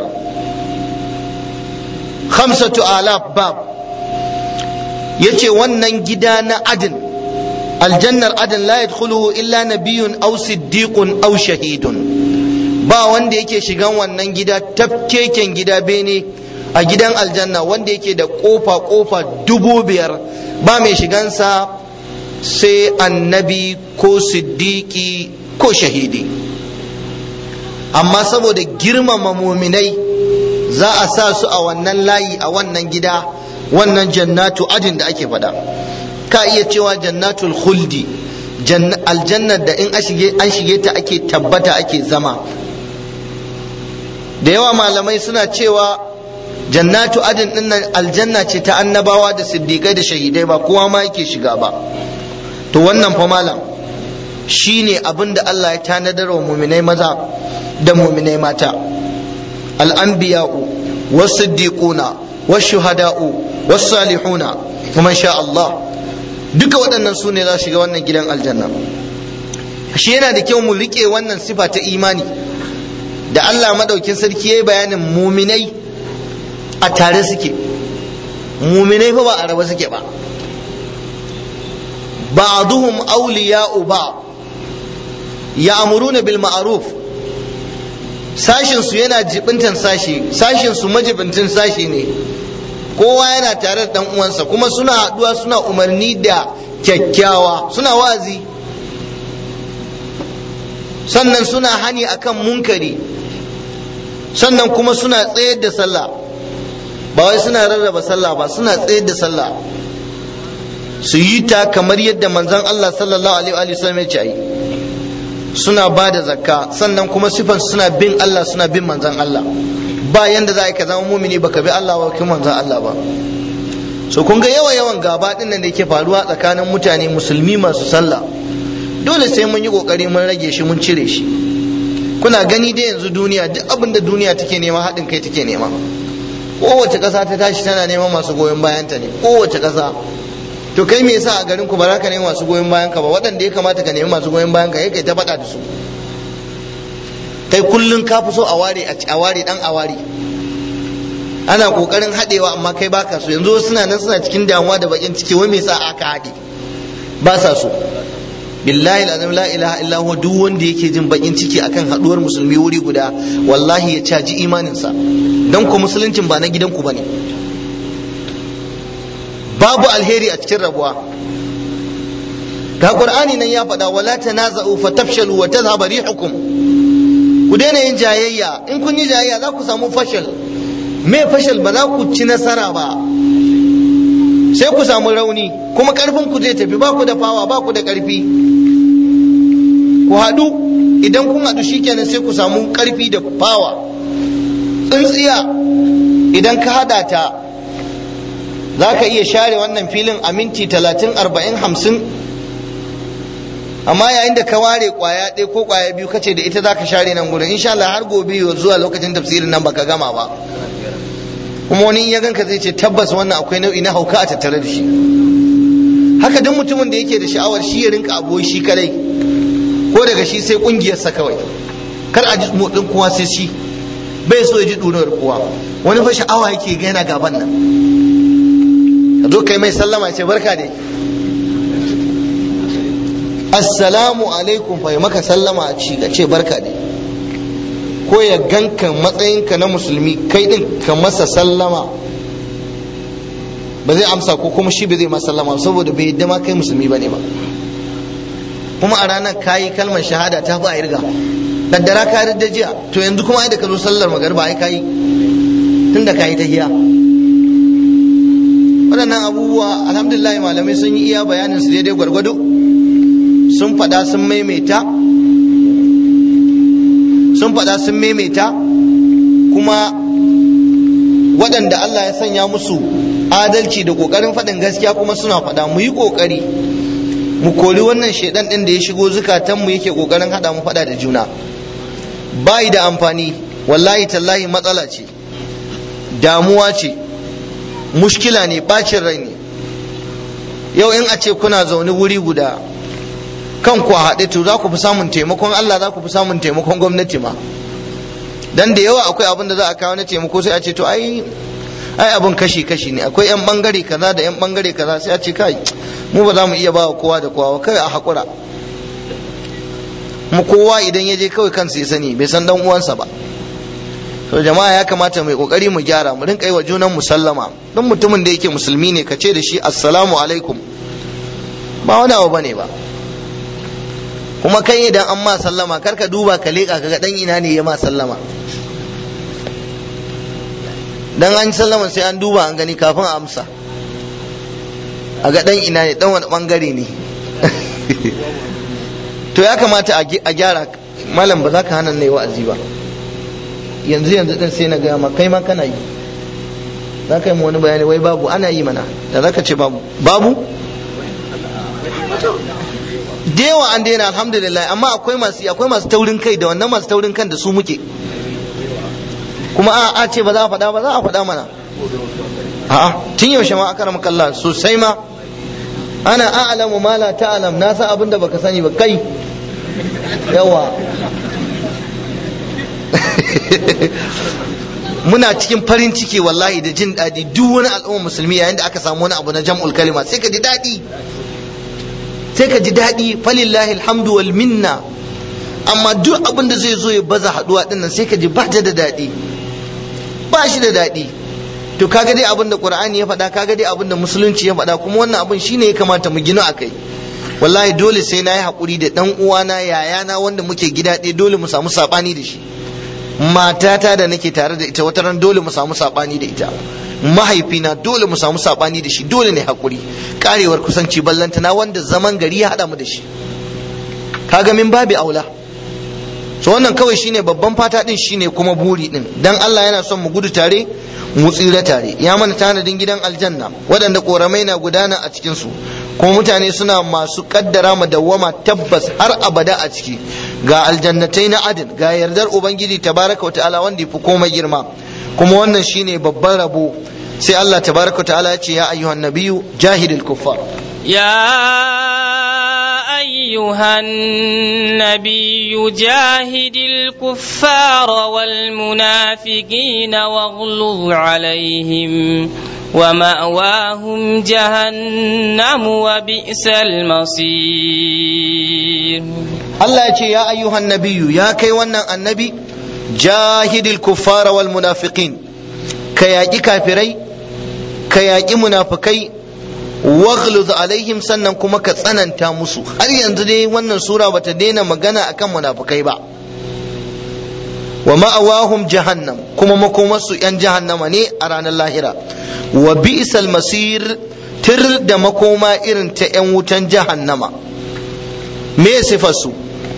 khamsatu alaf bab yace wannan gida na adin aljannar adin la yadkhuluhu illa nabiyyun aw siddiqun aw shahidun ba wanda yake shigan wannan gida tafkeken gida bene a gidan aljanna wanda yake da kofa kofa dubu biyar ba mai shigansa sai annabi ko siddiqi ko shahidi amma saboda girmama muminai za a sa su a wannan layi a wannan gida wannan jannatu adin da ake faɗa ka iya cewa jannatul khuldi aljannar da in an shige ta ake tabbata ake zama da yawa malamai suna cewa jannatu adin din nan aljanna ce ta annabawa da siddiƙai da shahidai ba kowa ma yake shiga ba to wannan fa malam shine abin da Allah ya tanadar wa muminai maza da muminai mata al'anbiya'u wasiddiquna washuhada'u wasalihuna kuma sha Allah duka waɗannan su ne za su shiga wannan gidan aljanna shi yana da kyau mu riƙe wannan sifa ta imani da Allah madaukin sarki ya yi bayanin muminai a tare suke muminai fa ba a raba suke ba ba'duhum awliya'u ba ya'muruna bil ma'ruf sashin su yana jibintan sashi sashin su majibintin sashi ne kowa yana tare da dan uwansa kuma suna haduwa suna umarni da kyakkyawa suna wazi sannan suna hani akan munkari sannan kuma suna tsayar da sallah ba wai suna rarraba sallah ba suna tsayar da sallah su yi ta kamar yadda manzon Allah sallallahu alaihi wa sallam ya ce ai suna ba da zakka sannan kuma sifan suna bin Allah suna bin manzon Allah ba yanda za ka zama mumini baka bi Allah ba kuma manzon Allah ba so kun ga yawa yawan gaba din nan da yake faruwa tsakanin mutane musulmi masu sallah dole sai mun yi kokari mun rage shi mun cire shi kuna gani da yanzu duniya duk abin da duniya take nema haɗin kai take nema kowace ƙasa ta tashi tana neman masu goyon bayanta ne kowace ƙasa to kai me yasa a garin ku ba za ka nemi masu goyon bayan ka ba waɗanda ya kamata ka nemi masu goyon bayan ka kai ta faɗa da su kai kullun ka fi so a ware a ware dan a ware ana kokarin haɗewa amma kai baka so yanzu suna nan suna cikin damuwa da bakin ciki wai me yasa aka haɗe ba sa so billahi alazim la ilaha illa huwa duk wanda yake jin bakin ciki akan haduwar musulmi wuri guda wallahi ya caji imaninsa dan ku musuluncin ba na gidanku bane babu alheri a cikin rabuwa ga qur'ani nan ya faɗa wala tanaza'u fatafshalu wa tadhhabu rihukum ku daina yin jayayya in kun yi jayayya za ku samu fashal me fashal ba za ku ci nasara ba sai ku samu rauni kuma karfin ku zai tafi ba ku da fawa ba ku da karfi ku haɗu idan kun haɗu shikenan sai ku samu karfi da fawa tsintsiya idan ka haɗa ta za ka iya share wannan filin a minti talatin arba'in hamsin amma yayin da ka ware kwaya ɗaya ko kwaya biyu kace da ita za ka share nan gurin insha Allah har gobe zuwa lokacin tafsirin nan baka gama ba kuma wani ya ganka zai ce tabbas wannan akwai nau'i na hauka a tattare da shi haka duk mutumin da yake da sha'awar shi ya rinka abuwa shi kadai ko daga shi sai kungiyarsa kawai kar a ji motsin kowa sai shi bai so ya ji ɗurar kowa wani fa sha'awa yake ga yana gaban nan ka zo kai mai sallama ce barka dai assalamu alaikum fa maka sallama a ci ka ce barka dai ko ya ganka matsayinka na musulmi kai din ka masa sallama ba zai amsa ko kuma shi ba zai masa sallama saboda bai yadda ma kai musulmi bane ba kuma a ranar kayi kalmar shahada ta fi a irga kaddara ka da jiya to yanzu kuma ai da ka zo sallar magariba ai kayi tunda kayi ta hiya waɗannan abubuwa alhamdulillah malamai sun yi iya bayanin su daidai gwargwado sun faɗa sun maimaita sun faɗa sun maimaita kuma waɗanda Allah ya sanya musu adalci da ƙoƙarin faɗin gaskiya kuma suna faɗa mu yi ƙoƙari mu kori wannan shaidan ɗin da ya shigo zukatanmu yake ƙoƙarin haɗa mu faɗa da juna bayi da amfani wallahi tallahi matsala ce damuwa ce mushkila ne bacin rai ne yau in a ce kuna zaune wuri guda kan ku haɗe to za ku fi samun taimakon Allah za ku fi samun taimakon gwamnati ma dan da yawa akwai abin da za a kawo na taimako sai a ce to ai ai abin kashi kashi ne akwai yan bangare kaza da yan bangare kaza sai a ce kai mu ba za mu iya ba kowa da kowa kai a hakura mu kowa idan ya je kawai kansa ya sani bai san dan uwansa ba to jama'a ya kamata mai kokari mu gyara mu rinka yi wa junan musallama dan mutumin da yake musulmi ne ka ce da shi assalamu alaikum ba wani abu bane ba kuma kai idan an ma sallama kar ka duba ka leƙa ka ga dan ina ne ya ma sallama dan an sallama sai an duba an gani kafin a amsa a ga dan ina ne dan wani bangare ne to ya kamata a gyara malam ba za ka hana ne wa'azi ba yanzu yanzu din sai na gaya ma kai ma kana yi za ka yi wani bayani wai babu ana yi mana da za ka ce babu babu dewa an daina alhamdulillah amma akwai masu akwai masu taurin kai da wannan masu taurin kan da su muke kuma a a ce ba za a faɗa ba za a faɗa mana a tun yaushe ma aka rama kalla sosai ma ana a'lamu ma la ta'lam na san abin da baka sani ba kai yawa muna cikin farin ciki wallahi da jin daɗi duk wani al'umma musulmi yayin da aka samu wani abu na jam'ul kalima sai ka ji daɗi sai ka ji daɗi falillahi alhamdu wal minna amma duk abin da zai zo ya baza haɗuwa ɗin nan sai ka ji ba ta da daɗi ba shi da daɗi to kaga dai abin da qur'ani ya faɗa kaga dai abin da musulunci ya faɗa kuma wannan abin shine ya kamata mu gina akai wallahi dole sai na yi haƙuri da ɗan uwana yayana wanda muke gida ɗaya dole mu samu saɓani da shi matata da nake tare da ita wata ran dole mu samu sabani da ita mahaifina dole mu samu sabani da shi dole ne hakuri karewar kusanci ballantana wanda zaman gari ya hada mu da shi kaga min babi aula so wannan kawai shine babban fata din shine kuma buri din dan Allah yana son mu gudu tare mu tsira tare ya mana tanadin gidan aljanna waɗanda koramai na gudana a cikin su kuma mutane suna masu kaddara mu dawwama tabbas har abada a ciki ga aljannatai na adin ga yardar ubangiji tabaraka ta'ala wanda yafi komai girma kuma wannan shine babban rabo sai Allah tabaraka ta'ala ya ce ya ayyuhan nabiyyu jahidil kuffar يا أيها النبي جاهد الكفار والمنافقين واغلظ عليهم ومأواهم جهنم وبئس المصير Allah ya ce ya ayyuhan nabiyyu ya kai wannan annabi jahidil kuffara wal munafiqin ka yaƙi kafirai ka yaƙi munafikai waghluz alaihim sannan kuma ka tsananta musu har yanzu dai wannan sura bata daina magana akan munafikai ba wa ma'awahum jahannam kuma makomarsu yan jahannama ne a ranar lahira wa bi'sal masir tir da makoma irin ta yan wutan jahannama me sifarsu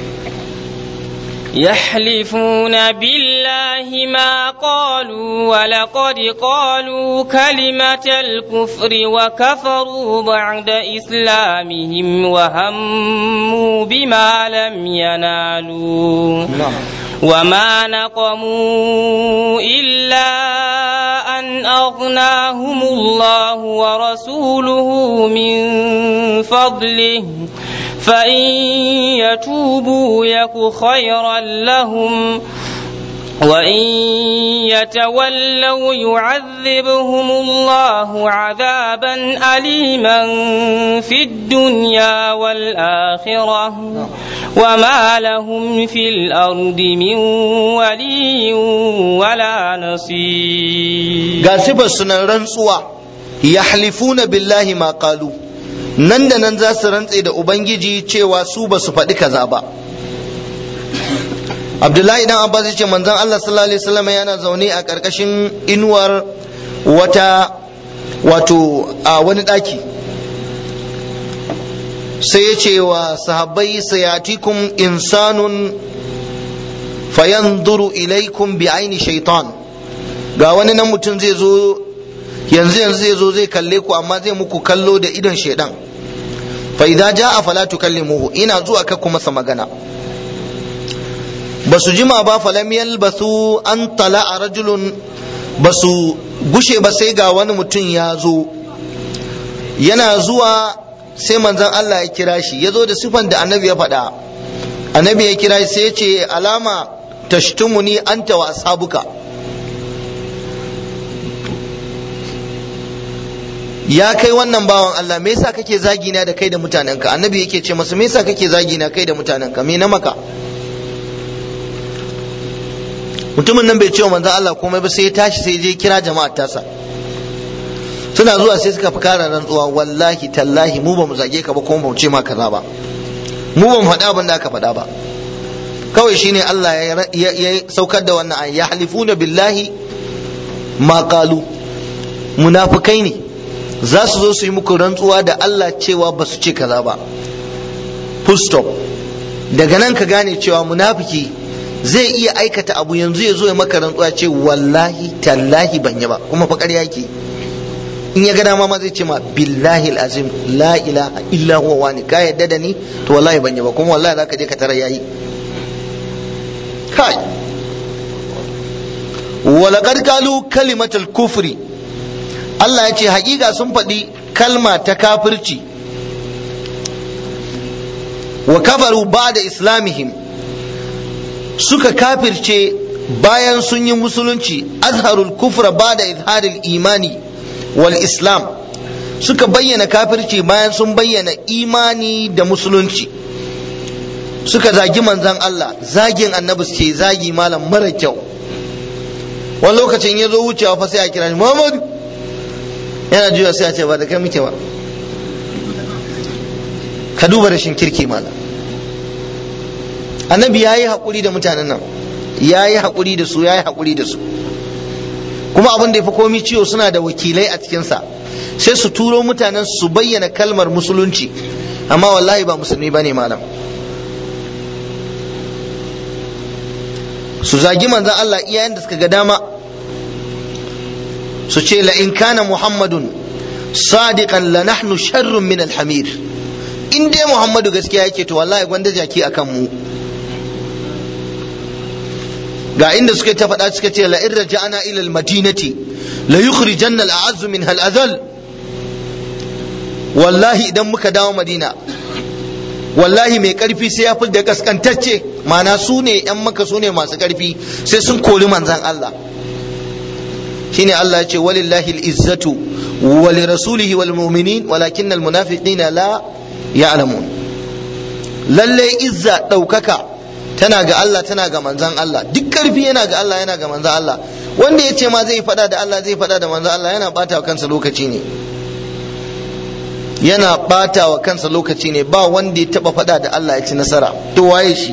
يحلفون بالله ما قالوا ولقد قالوا كلمة الكفر وكفروا بعد إسلامهم وهموا بما لم ينالوا وما نقموا إلا أن أغناهم الله ورسوله من فضله فإن يتوبوا يك خيرا لهم وإن يتولوا يعذبهم الله عذابا أليما في الدنيا والآخرة وما لهم في الأرض من ولي ولا نصير قاسب سنة رنسوا يحلفون بالله ما قالوا nan da nan za su rantse da ubangiji cewa su ba su faɗi kaza ba abdullahi dan abbas ya ce manzon allah sallallahu alaihi wasallam yana zaune a ƙarƙashin inuwar wata wato a wani ɗaki sai ya ce wa sahabbai sayatikum insanun fayanzuru ilaikum bi aini shaitan ga wani nan mutum zai zo yanzu yanzu zai zo zai kalle ku amma zai muku kallo da idon shaidan fa idza jaa fala tukallimuhu ina zuwa ka kuma masa magana basu jima ba falam yalbasu an tala rajulun basu gushe ba sai ga wani mutum ya zo yana zuwa sai manzon Allah ya kira shi ya zo da sifan da annabi ya faɗa annabi ya kira shi sai ya ce alama tashtumuni anta wa ashabuka ya kai wannan bawan Allah me yasa kake zagi na da kai da mutanenka annabi yake ce masa me yasa kake zagi na kai da mutanenka me na maka mutumin nan bai ce wa manzon Allah komai ba sai ya tashi sai je kira jama'ar tasa suna zuwa sai suka fi kara rantsuwa wallahi tallahi mu ba mu zage ka ba kuma ba mu ce ma kaza ba mu ba mu faɗa abin da aka faɗa ba kawai shine Allah ya saukar da wannan ayi ya halifuna billahi ma qalu munafikai ne za su zo su yi muku rantsuwa da Allah cewa ba su ce kaza ba full stop daga nan ka gane cewa munafiki zai iya aikata abu yanzu ya zo ya maka rantsuwa ce wallahi tallahi ban yi ba kuma fa ƙarya yake in ya gana ma zai ce ma billahi azim la ilaha illa huwa wani ka yadda da ni to wallahi ban yi ba kuma wallahi zaka je ka tara yayi kai walaqad qalu kalimatul kufri Allah ya ce hakika sun faɗi kalma ta kafirci wa kafaru ba da islamihim suka kafirce bayan sun yi musulunci azharul kufra ba da izharil imani wal islam suka bayyana kafirci bayan sun bayyana imani da musulunci suka zagi manzan Allah zagin annabi ce zagi malam mara kyau wani lokacin ya zo wucewa fa sai a kira shi Muhammadu yana juya sai a ce ba da kai muke ba ka duba rashin kirki malam annabi ya yi haƙuri da mutanen nan ya yi haƙuri da su ya yi haƙuri da su kuma abin da ya fi komi ciwo suna da wakilai a cikinsa sai su turo mutanen su bayyana kalmar musulunci amma wallahi ba musulmi ba ne malam su zagi manzan Allah iyayen da suka ga dama su ce la in kana muhammadun sadiqan la nahnu sharrun min alhamir in dai muhammadu gaskiya yake to wallahi gwanda jaki akan mu ga inda suka ta faɗa suka ce la in raja'ana ila almadinati la yukhrijanna al'azz min hal azal wallahi idan muka dawo madina wallahi mai karfi sai ya fi da kaskantacce mana su ne yan maka su ne masu karfi sai sun kori manzan Allah shine Allah ya ce walillahi al'izzatu wa li rasulihi wal mu'minin walakin al munafiqina la ya'lamun lalle izza daukaka tana ga Allah tana ga manzan Allah duk karfi yana ga Allah yana ga manzan Allah wanda ya ce ma zai fada da Allah zai fada da manzan Allah yana bata wa kansa lokaci ne yana bata wa kansa lokaci ne ba wanda ya taba fada da Allah ya ci nasara to waye shi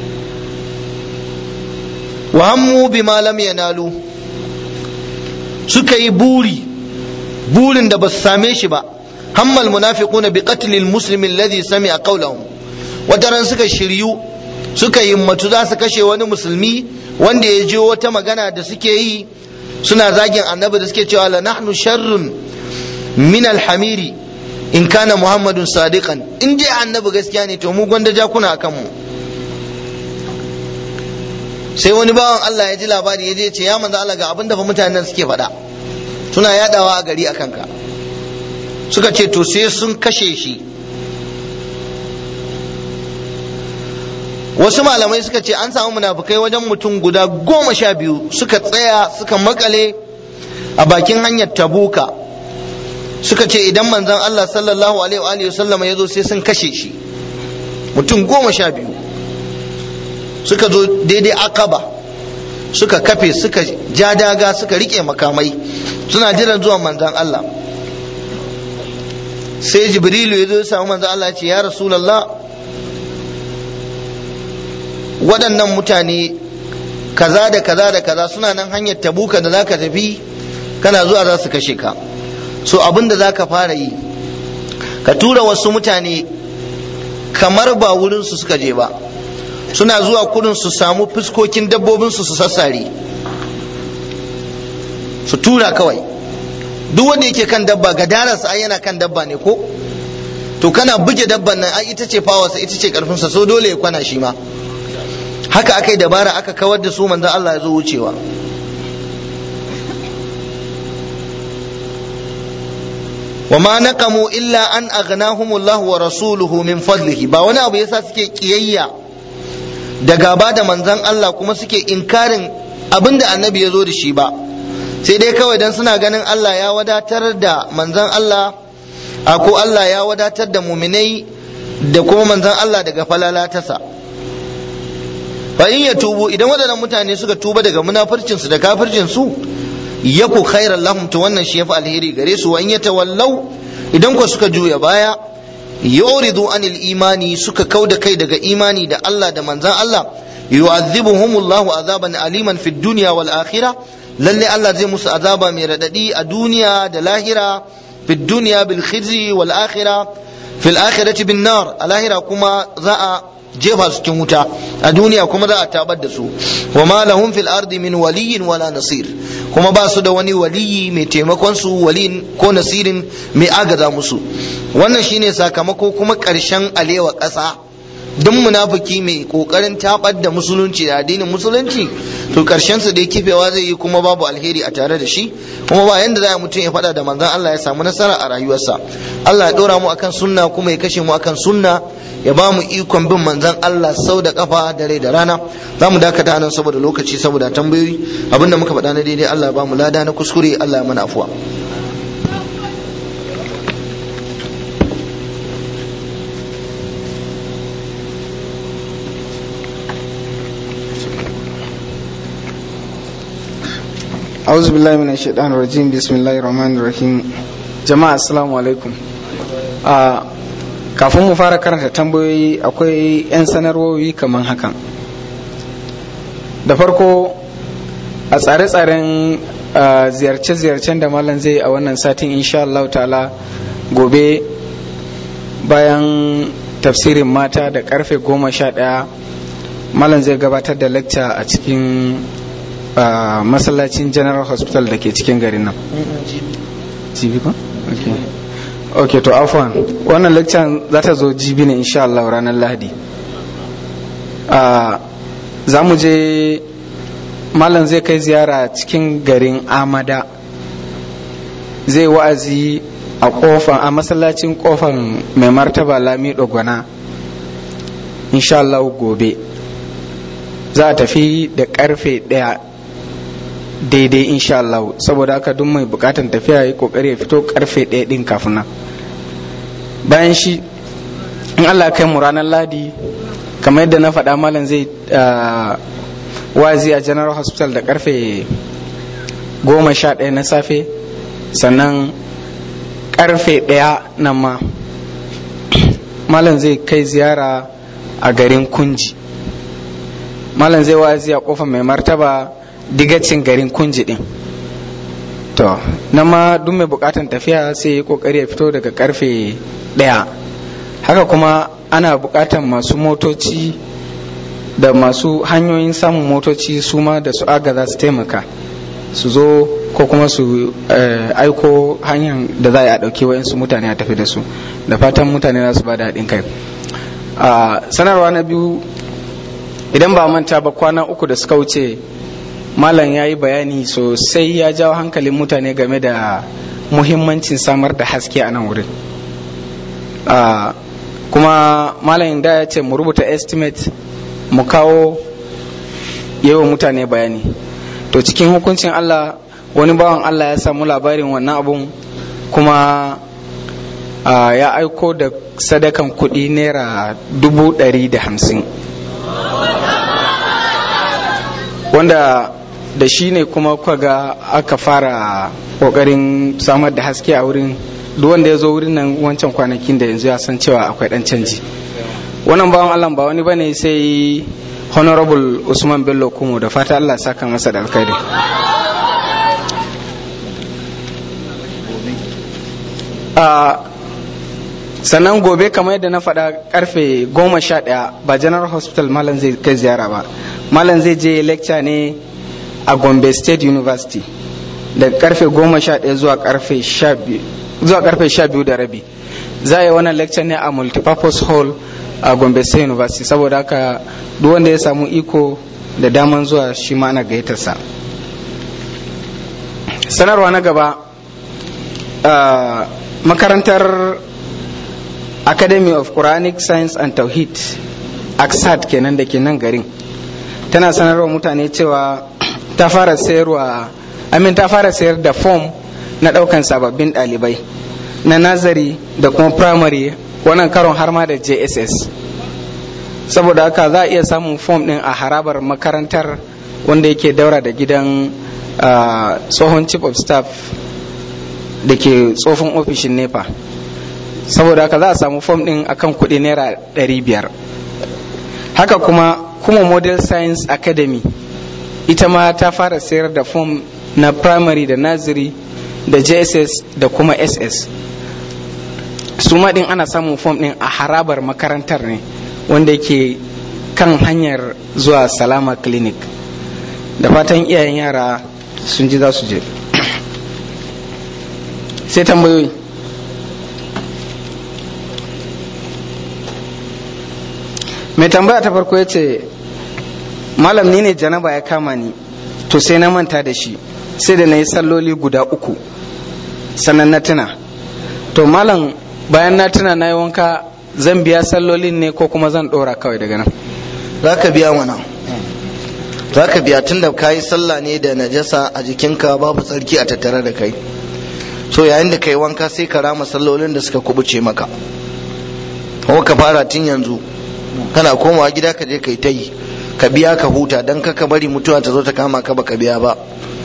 wa hammu bima lam yanalu suka yi buri burin da ba su same shi ba hammal munafiquna bi qatl al muslim alladhi sami'a qawlahum wataran suka shiryu suka himmatu za su kashe wani musulmi wanda ya ji wata magana da suke yi suna zagin annabi da suke cewa la nahnu sharrun min al hamiri in kana muhammadun sadiqan in dai annabi gaskiya ne to mu gwanda jakuna akan mu sai wani bawan Allah ya ji labari ya je ce ya manzo Allah ga abin da fa mutanen suke faɗa suna yadawa a gari akan ka suka ce to sai sun kashe shi wasu malamai suka ce an samu munafukai wajen mutum guda goma sha biyu suka tsaya suka makale a bakin hanyar tabuka suka ce idan manzon Allah sallallahu alaihi wa sallama ya zo sai sun kashe shi mutum goma sha biyu suka zo daidai akaba suka kafe suka ja daga suka rike makamai suna jiran zuwan manzon Allah sai jibrilu ya zo ya samu manzon Allah ya ce ya rasulallah waɗannan mutane kaza da kaza da kaza suna nan hanyar tabuka da zaka tafi kana zuwa za su kashe ka so abin da zaka fara yi ka tura wasu mutane kamar ba wurinsu suka je ba suna zuwa kudin su samu fuskokin dabbobinsu su sassare su tura kawai duk wanda yake kan dabba gadararsa ai yana kan dabba ne ko to kana buge dabban nan ai ita ce fawarsa ita ce karfinsa so dole ya kwana shi ma haka aka yi dabara aka kawar da su manzon Allah ya zo wucewa وما نقموا إلا أن أغناهم الله ورسوله من فضله ba wani abu yasa suke kiyayya da gaba da manzon Allah kuma suke inkarin abin da annabi ya zo da shi ba sai dai kawai dan suna ganin Allah ya wadatar da manzon Allah a ko Allah ya wadatar da muminai da kuma manzon Allah daga falalatarsa fa in ya tubu idan waɗannan mutane suka tuba daga munafircinsu da kafircinsu yaku khairan lahum to wannan shi yafi alheri gare su wa in yatawallau idan ko suka juya baya yuridu anil imani suka kauda kai daga imani da Allah da manzan Allah yu'adhibuhumullahu azaban aliman fid dunya wal akhirah lalle Allah zai musu azaba mai radadi a duniya da lahira fid dunya bil khizi wal akhirah fil akhirati bin nar a lahira kuma za a jefa su cikin wuta a duniya kuma za a tabar da su wa ma lahum fil ardi min waliyin wala nasir kuma ba su da wani waliyi mai taimakon su waliyin ko nasirin mai agaza musu wannan shine sakamako kuma karshen alewa ƙasa duk munafiki mai kokarin tabar da musulunci da addinin musulunci to karshen su dai kifewa zai yi kuma babu alheri a tare da shi kuma ba yanda za mutum ya faɗa da manzon Allah ya samu nasara a rayuwarsa Allah ya ɗora mu akan sunna kuma ya kashe mu akan sunna ya ba mu ikon bin manzon Allah sau da kafa da rai da rana za mu dakata nan saboda lokaci saboda tambayoyi abinda muka faɗa na daidai Allah ya ba mu lada na kuskure Allah ya mana afuwa أعوذ بالله من الشيطان الرجيم بسم الله الرحمن الرحيم جماعة السلام عليكم kafin mu fara karanta tambayoyi akwai 'yan sanarwoyi kamar hakan da farko a tsare-tsaren ziyarce-ziyarcen da malam zai a wannan satin insha Allah ta'ala gobe bayan tafsirin mata da karfe goma sha ɗaya malam zai gabatar da lecture a cikin masallacin general hospital da ke cikin garin nan jibi ko? ok to afwan wannan lecture za ta zo jibi ne insha Allah ranar lahadi za mu je malam zai kai ziyara cikin garin amada zai wa'azi a kofan a masallacin kofan mai martaba lami dogona insha Allah gobe za a tafi da karfe daya daidai insha Allah saboda haka duk mai bukatan tafiya yi kokari ya fito karfe daya din kafin nan bayan shi in Allah kai mu ranar ladi kamar yadda na faɗa malam zai wazi a general hospital da karfe goma sha ɗaya na safe sannan karfe ɗaya nan ma malam zai kai ziyara a garin kunji malam zai wazi a kofa mai martaba digacin garin kunji din to nan ma duk mai bukatan tafiya sai ya kokari ya fito daga karfe ɗaya haka kuma ana bukatan masu motoci da masu hanyoyin samun motoci su ma da su agaza su taimaka su zo ko kuma su aiko hanyar da za a ɗauki wa'insu mutane a tafi da su da fatan mutane za su ba da haɗin kai sanarwa na biyu idan ba manta ba kwana uku da suka wuce malam ya yi bayani sosai ya jawo hankalin mutane game da muhimmancin samar da haske a nan wurin kuma malam da ya ce mu rubuta estimate mu kawo yawan mutane bayani to cikin hukuncin Allah wani bawan Allah ya samu labarin wannan abun kuma ya aiko da sadakan kuɗi naira dubu ɗari da hamsin wanda da shi ne kuma ga aka fara ƙoƙarin samar da haske a wurin duk wanda ya zo wurin nan wancan kwanakin da yanzu ya san cewa akwai ɗan canji wannan bawan Allah ba wani bane sai honorable Usman Bello Kumo da fata Allah saka masa da alkhairi sannan gobe kamar yadda na faɗa karfe goma sha ɗaya ba general hospital malam zai kai ziyara ba malam zai je lecture ne a gombe state university da karfe goma sha ɗaya zuwa karfe sha biyu zuwa karfe sha biyu da rabi za a yi wannan lecture ne a multipurpose hall a gombe state university saboda haka duk wanda ya samu iko da daman zuwa shi ma ana gayyatarsa sanarwa na gaba makarantar academy of quranic science and tauhid aksat kenan da ke nan garin tana sanarwa mutane cewa ta fara sayarwa amin ta fara sayar da form na daukan sababbin dalibai na nazari da kuma primary wannan karon har ma da jss saboda haka za a iya samun form din a harabar makarantar wanda yake daura da gidan tsohon chief of staff da ke tsofin ofishin nepa saboda haka za a samu form din akan kuɗi naira 500 haka kuma kuma model science academy ita ma ta fara sayar da form na primary da nursery da jss da kuma ss su ma din ana samun form din a harabar makarantar ne wanda yake kan hanyar zuwa salama clinic da fatan iyayen yara sun ji za su je sai tambayoyi mai tambaya ta farko ya ce malam ni ne janaba ya kama ni to sai na manta da shi sai da na yi salloli guda uku sannan na tuna to malam bayan na tuna na yi wanka zan biya sallolin ne ko kuma zan ɗora kawai daga nan za ka biya mana za ka biya tun da ka yi sallah ne da najasa a jikinka babu tsarki a tattare da kai so yayin da ka yi wanka sai ka rama sallolin da suka kubuce maka kuma ka fara tun yanzu kana komawa gida ka je ka yi ta yi ka biya ka huta don ka bari mutuwa ta zo ta kama ka baka biya ba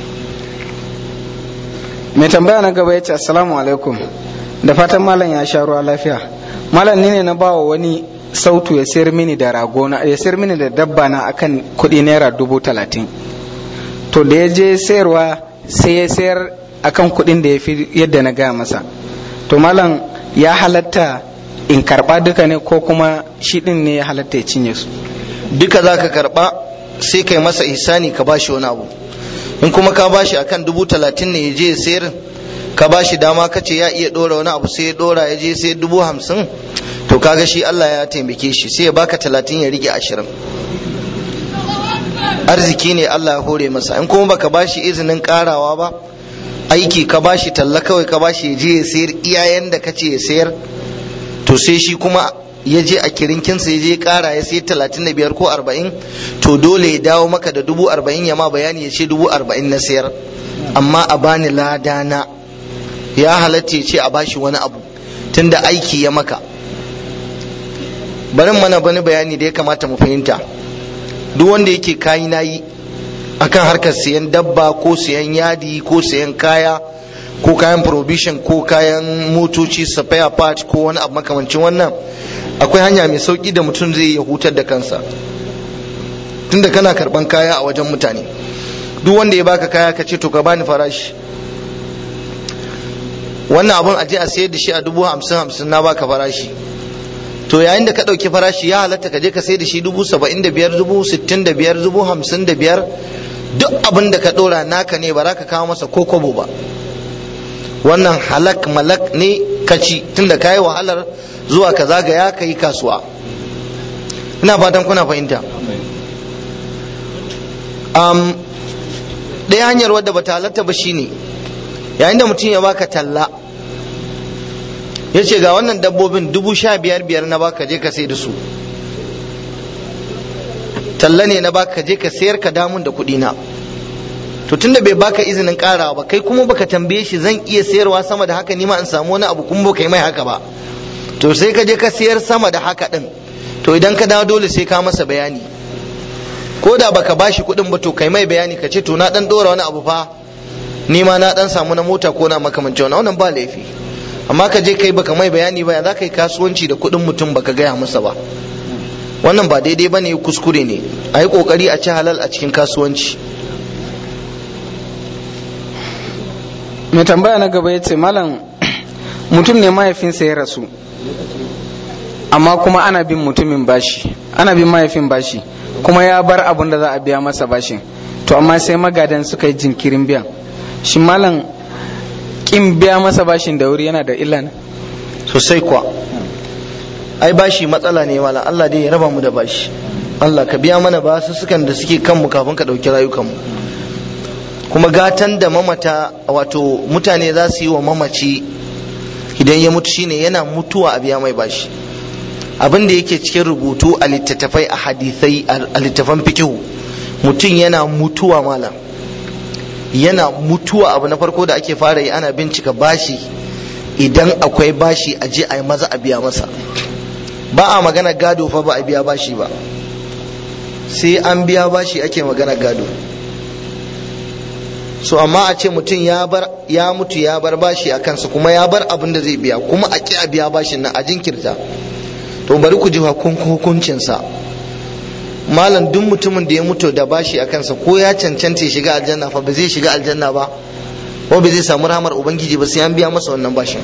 mai tambaya na gaba ya ce assalamu alaikum da fatan malam ya sha ruwa lafiya malam ni ne na bawa wani sautu ya sayar mini da ragona ya sayar mini da dabba na akan kuɗi naira dubu talatin to da ya je sayarwa sai ya sayar akan kuɗin da ya fi yadda na gaya masa to malam ya halatta in karɓa duka ne ko kuma shi ɗin ne ya halatta ya cinye su duka za ka karɓa sai kai masa ihsani ka bashi wani abu in kuma ka bashi akan dubu talatin ne ya je ya sayar ka bashi dama ka ce ya iya ɗora wani abu sai ya ɗora ya je sai dubu hamsin to kaga shi Allah ya taimake shi sai ya baka talatin ya rike ashirin arziki ne Allah ya hore masa in kuma baka bashi izinin karawa ba aiki ka bashi talla kawai ka bashi ya je ya sayar iyayen da kace ya sayar to sai shi kuma ya je a kirinkinsa ya je kara ya sayar talatin da biyar ko arba'in to dole ya dawo maka da dubu arba'in ya ma bayani ya ce dubu arba'in na sayar amma a bani ladana ya halatta ya ce a bashi wani abu tunda aiki ya maka bari mana bani bayani da ya kamata mu fahimta duk wanda yake kayi nayi akan harkar siyan dabba ko siyan yadi ko siyan kaya ko kayan provision ko kayan motoci spare part ko wani abu makamancin wannan akwai hanya mai sauki da mutum zai ya hutar da kansa tunda kana karban kaya a wajen mutane duk wanda ya baka kaya ka ce to ka bani farashi wannan abun aje a sayar da shi a dubu hamsin hamsin na baka farashi to yayin da ka ɗauki farashi ya halatta ka je ka sai da shi dubu saba'in da biyar dubu sittin da biyar dubu hamsin da biyar duk abin da ka ɗora naka ne ba za ka kawo masa ko kobo ba wannan halak malak ne ka ci tunda ka yi wahalar zuwa ka zagaya ka yi kasuwa ina fatan kuna fahimta um, ɗaya hanyar wadda ba ta halatta ba shine yayin da mutum ya baka talla ya ce ga wannan dabbobin dubu sha biyar biyar na baka je ka sai da su talla ne na baka je ka sayar ka damun da kuɗi na to tunda bai baka izinin karawa ba kai kuma baka tambaye shi zan iya sayarwa sama da haka nima in samu wani abu kuma baka yi mai haka ba to sai ka je ka sayar sama da haka din to idan ka dawo dole sai ka masa bayani ko da baka bashi kuɗin ba to kai mai bayani ka ce to na dan dora wani abu fa nima na dan samu na mota ko na makamancin wannan wannan ba laifi amma ka je kai baka mai bayani ba ya za ka yi kasuwanci da kuɗin mutum baka gaya masa ba wannan ba daidai ba ne kuskure ne a yi ƙoƙari a ci halal a cikin kasuwanci mai tambaya na gaba ya ce malam mutum ne mahaifinsa ya rasu amma kuma ana bin mutumin bashi ana bin mahaifin bashi kuma ya bar abun da za a biya masa bashin to amma sai magadan suka yi jinkirin biyan shi malam kin biya masa bashin da wuri yana da illa ne sosai kuwa ai bashi matsala ne malam Allah dai ya raba mu da bashi Allah ka biya mana basu sukan da suke kanmu kafin ka ɗauki rayukanmu kuma gatan da mamata wato mutane za su yi wa mamaci idan ya mutu shine yana mutuwa a biya mai bashi abin da yake cikin rubutu a littattafai a hadisai a littattafan fikihu mutum yana mutuwa malam yana mutuwa abu na farko da ake fara yi ana bincika bashi idan akwai bashi a je a yi maza a biya masa ba a magana gado fa ba a biya bashi ba sai an biya bashi ake magana gado so amma a ce mutum ya bar ya mutu ya bar bashi a kansa kuma ya bar abin da zai biya kuma a ki a biya bashin nan a jinkirta to bari ku ji hukuncinsa malam duk mutumin da ya mutu da bashi a kansa ko ya cancanta ya shiga aljanna fa ba zai shiga aljanna ba ko ba zai samu rahmar ubangiji ba sai an biya masa wannan bashin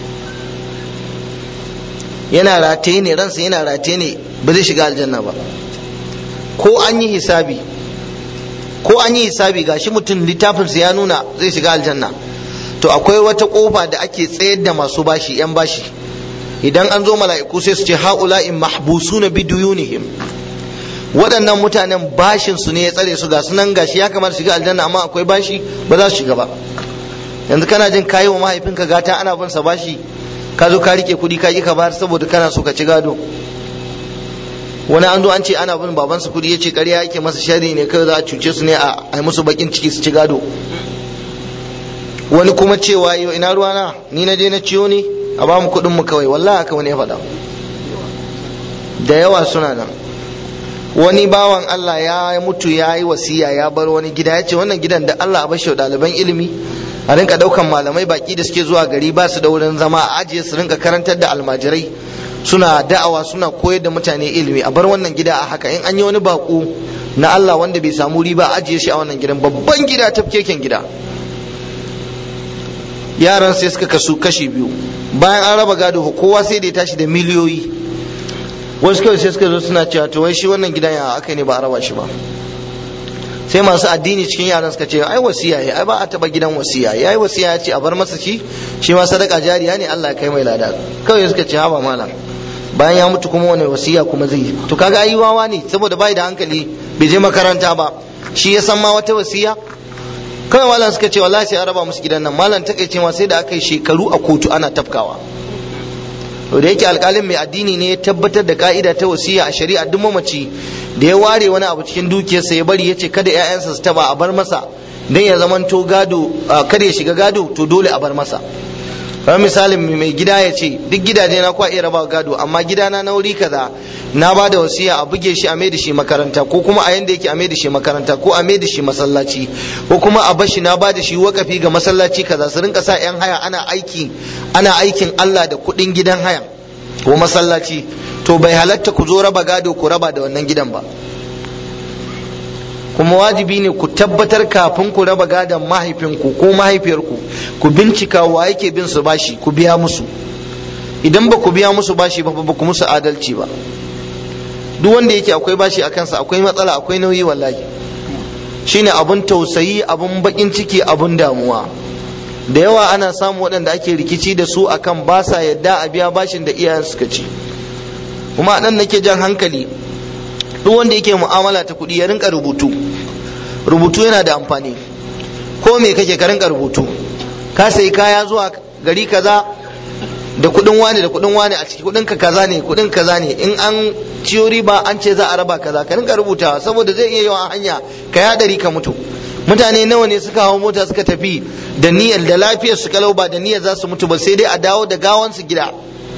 yana rataye ne ransa yana rataye ne ba zai shiga aljanna ba ko an yi hisabi ko an yi hisabi gashi mutum littafinsa ya nuna zai shiga aljanna to akwai wata kofa da ake tsayar da masu bashi yan bashi idan an zo mala'iku sai su ce haula'in mahbusuna biduyunihim waɗannan mutanen bashin su ne ya tsare su ga sunan gashi ya kamata shiga aljanna amma akwai bashi ba za su shiga ba yanzu kana jin kayi wa mahaifinka gata ana bin sa bashi ka zo ka rike kuɗi ka ki ka bayar saboda kana so ka ci gado wani an zo an ce ana bin babansa kuɗi ya ce ƙarya yake masa shari ne kai za a cuce su ne a yi musu bakin ciki su ci gado wani kuma cewa yau ina ruwana ni na je na ciyo ne a ba mu kuɗin mu kawai wallahi haka wani ya faɗa da yawa suna nan wani bawan Allah ya mutu ya yi wasiya ya bar wani gida ya ce wannan gidan da Allah a bashi ɗaliban ilimi a rinka ɗaukan malamai baki da suke zuwa gari ba su da wurin zama a ajiye su rinka karantar da almajirai suna da'awa suna koyar da mutane ilimi a bar wannan gida a haka in an yi wani bako na Allah wanda bai samu riba a ajiye shi a wannan gidan babban gida tafkeken gida yaran sai suka kasu kashi biyu bayan an raba gado kowa sai da ya tashi da miliyoyi wasu kawai sai suka zo suna cewa to wai shi wannan gidan ya aka ne ba a raba shi ba sai masu addini cikin yaran suka ce ai wasiya ya ai ba a taba gidan wasiya yayi wasiya ya ce a bar masa shi shi ma sadaka jariya ne Allah ya kai mai lada kawai suka ce haba malam bayan ya mutu kuma wani wasiya kuma zai yi to kaga ai wawa ne saboda bai da hankali bai je makaranta ba shi ya san ma wata wasiya kawai malam suka ce wallahi sai a raba musu gidan nan malam takaice ma sai da aka yi shekaru a kotu ana tafkawa to da yake alkalin mai addini ne ya tabbatar da ka'ida ta wasiya a shari'a duk mamaci da ya ware wani abu cikin dukiyarsa ya bari ya ce kada 'ya'yansa su taba a bar masa dan ya zamanto gado kada ya shiga gado to dole a bar masa kamar misalin mai gida ya ce duk gidaje na kwa iya raba gado amma gidana na wuri kaza na ba da wasiya a buge shi a mai da shi makaranta ko kuma a yanda yake a mai da shi makaranta ko a mai da shi masallaci ko kuma a bashi na ba da shi wakafi ga masallaci kaza su rinka sa yan haya ana aiki ana aikin Allah da kuɗin gidan haya ko masallaci to bai halatta ku zo raba gado ku raba da wannan gidan ba kuma wajibi ne ku tabbatar kafin ku raba gadon mahaifinku ko mahaifiyarku ku bincika wa yake bin su bashi ku biya musu idan ba ku biya musu bashi ba ba ku musu adalci ba duk wanda yake akwai bashi a kansa akwai matsala akwai nauyi wallahi shine abun tausayi abun bakin ciki abun damuwa da yawa ana samu waɗanda ake rikici da su akan ba sa yadda a biya bashin da iyayen suka ci kuma nan nake jan hankali duk wanda yake mu'amala ta kuɗi ya rinka rubutu rubutu yana da amfani ko me kake ka rinka rubutu ka sayi kaya zuwa gari kaza da kuɗin wani da kuɗin wani a ciki kuɗin ka kaza ne kuɗin kaza ne in an ciyo riba an ce za a raba kaza ka rinka rubutawa saboda zai iya yawan hanya ka yadari ka mutu mutane nawa ne suka hawo mota suka tafi da niyyar da lafiyar su kalau ba da niyyar za su mutu ba sai dai a dawo da gawan su gida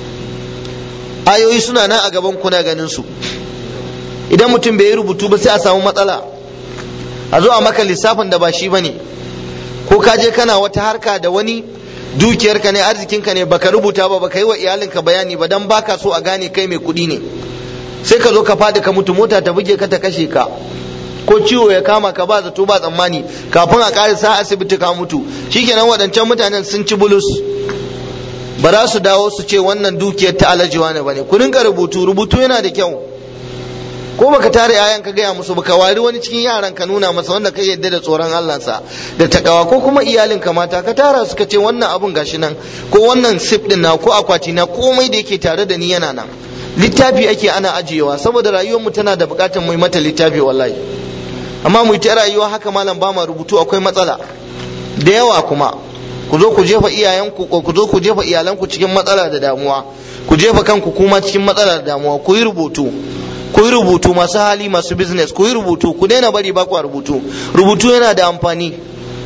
ayoyi suna nan a gaban kuna ganin su idan mutum bai yi rubutu ba sai a samu matsala a zo a maka lissafin da ba shi ba ne ko ka je kana wata harka da wani dukiyarka ne arzikinka ne baka rubuta ba baka yi wa iyalinka bayani ba dan baka so a gane kai mai kuɗi ne sai ka zo ka fadi ka mutu mota ta buge ka ta kashe ka ko ciwo ya kama ka ba zato ba tsammani kafin a ƙara sa asibiti ka mutu shikenan waɗancan mutanen sun ci bulus ba za su dawo su ce wannan dukiyar ta alajiwa ne bane ku rinka rubutu rubutu yana da kyau ko baka tare yayan ka gaya musu baka wari wani cikin yaran ka nuna masa wanda kai yadda da tsoron Allah sa da takawa ko kuma iyalin ka mata ka tara suka ce wannan abun gashi nan ko wannan sip din na ko akwati na komai da yake tare da ni yana nan littafi ake ana ajiyewa saboda rayuwar mu tana da bukatar mu mata littafi wallahi amma mu ta rayuwa haka malam ba ma rubutu akwai matsala da yawa kuma ku zo ku jefa iyayenku ko ku zo ku jefa iyalanku cikin matsala da damuwa ku jefa kanku kuma cikin matsala da damuwa ku yi rubutu ku yi rubutu masu hali masu business ku yi rubutu ku daina bari ba ku rubutu rubutu yana da amfani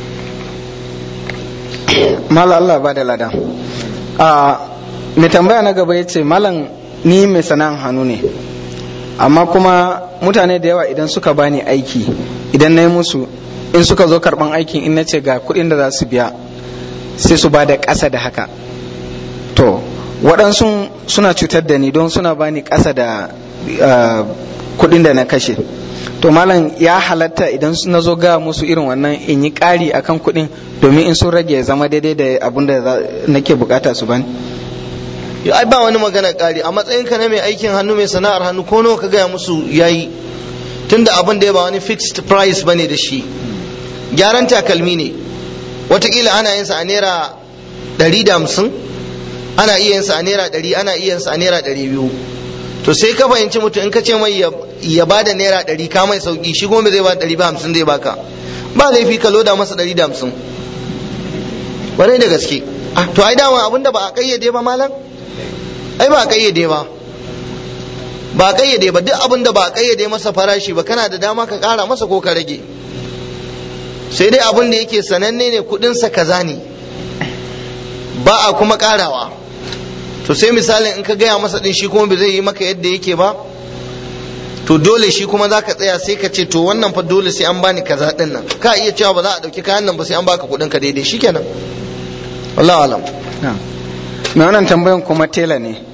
mala Allah ba da lada a mai tambaya na gaba ya ce malam ni mai sana'an hannu ne amma kuma mutane da yawa idan suka bani aiki idan na yi musu in suka zo karban aikin in na ce ga kuɗin da za su biya sai su ba da ƙasa da haka to waɗansu suna cutar da ni don suna bani ƙasa da kuɗin da na kashe to malam ya halatta idan na zo ga musu irin wannan in yi ƙari akan kuɗin domin in sun rage zama daidai da abin da nake bukata su bani ai ba wani magana ƙari a matsayinka na mai aikin hannu mai sana'ar hannu ko nawa ka gaya musu yayi tunda abin da ya ba wani fixed price bane da shi gyaran takalmi ne watakila ana yin sa a naira ɗari da hamsin ana iya yin sa a naira ɗari ana iya yin sa a naira ɗari biyu to sai ka fahimci mutum in ka ce mai ya ba da naira ɗari ka mai sauki shi goma zai ba ɗari ba hamsin zai baka ba laifi ka loda masa ɗari da hamsin wani da gaske to ai dama abin da ba a kayyade ba malam ai ba a kayyade ba ba a kayyade ba duk abin da ba a kayyade masa farashi ba kana da dama ka kara masa ko ka rage sai dai abin da yake sananne ne kudinsa kaza ne ba a kuma karawa to sai misalin in ka gaya masa din shi kuma bai zai yi maka yadda yake ba to dole shi kuma za ka tsaya sai ka ce to wannan fa dole sai an bani kaza din nan ka iya cewa ba za a dauki kayan nan ba sai an baka kudin ka daidai shikenan wallahi alam mai wannan tambayan kuma tela ne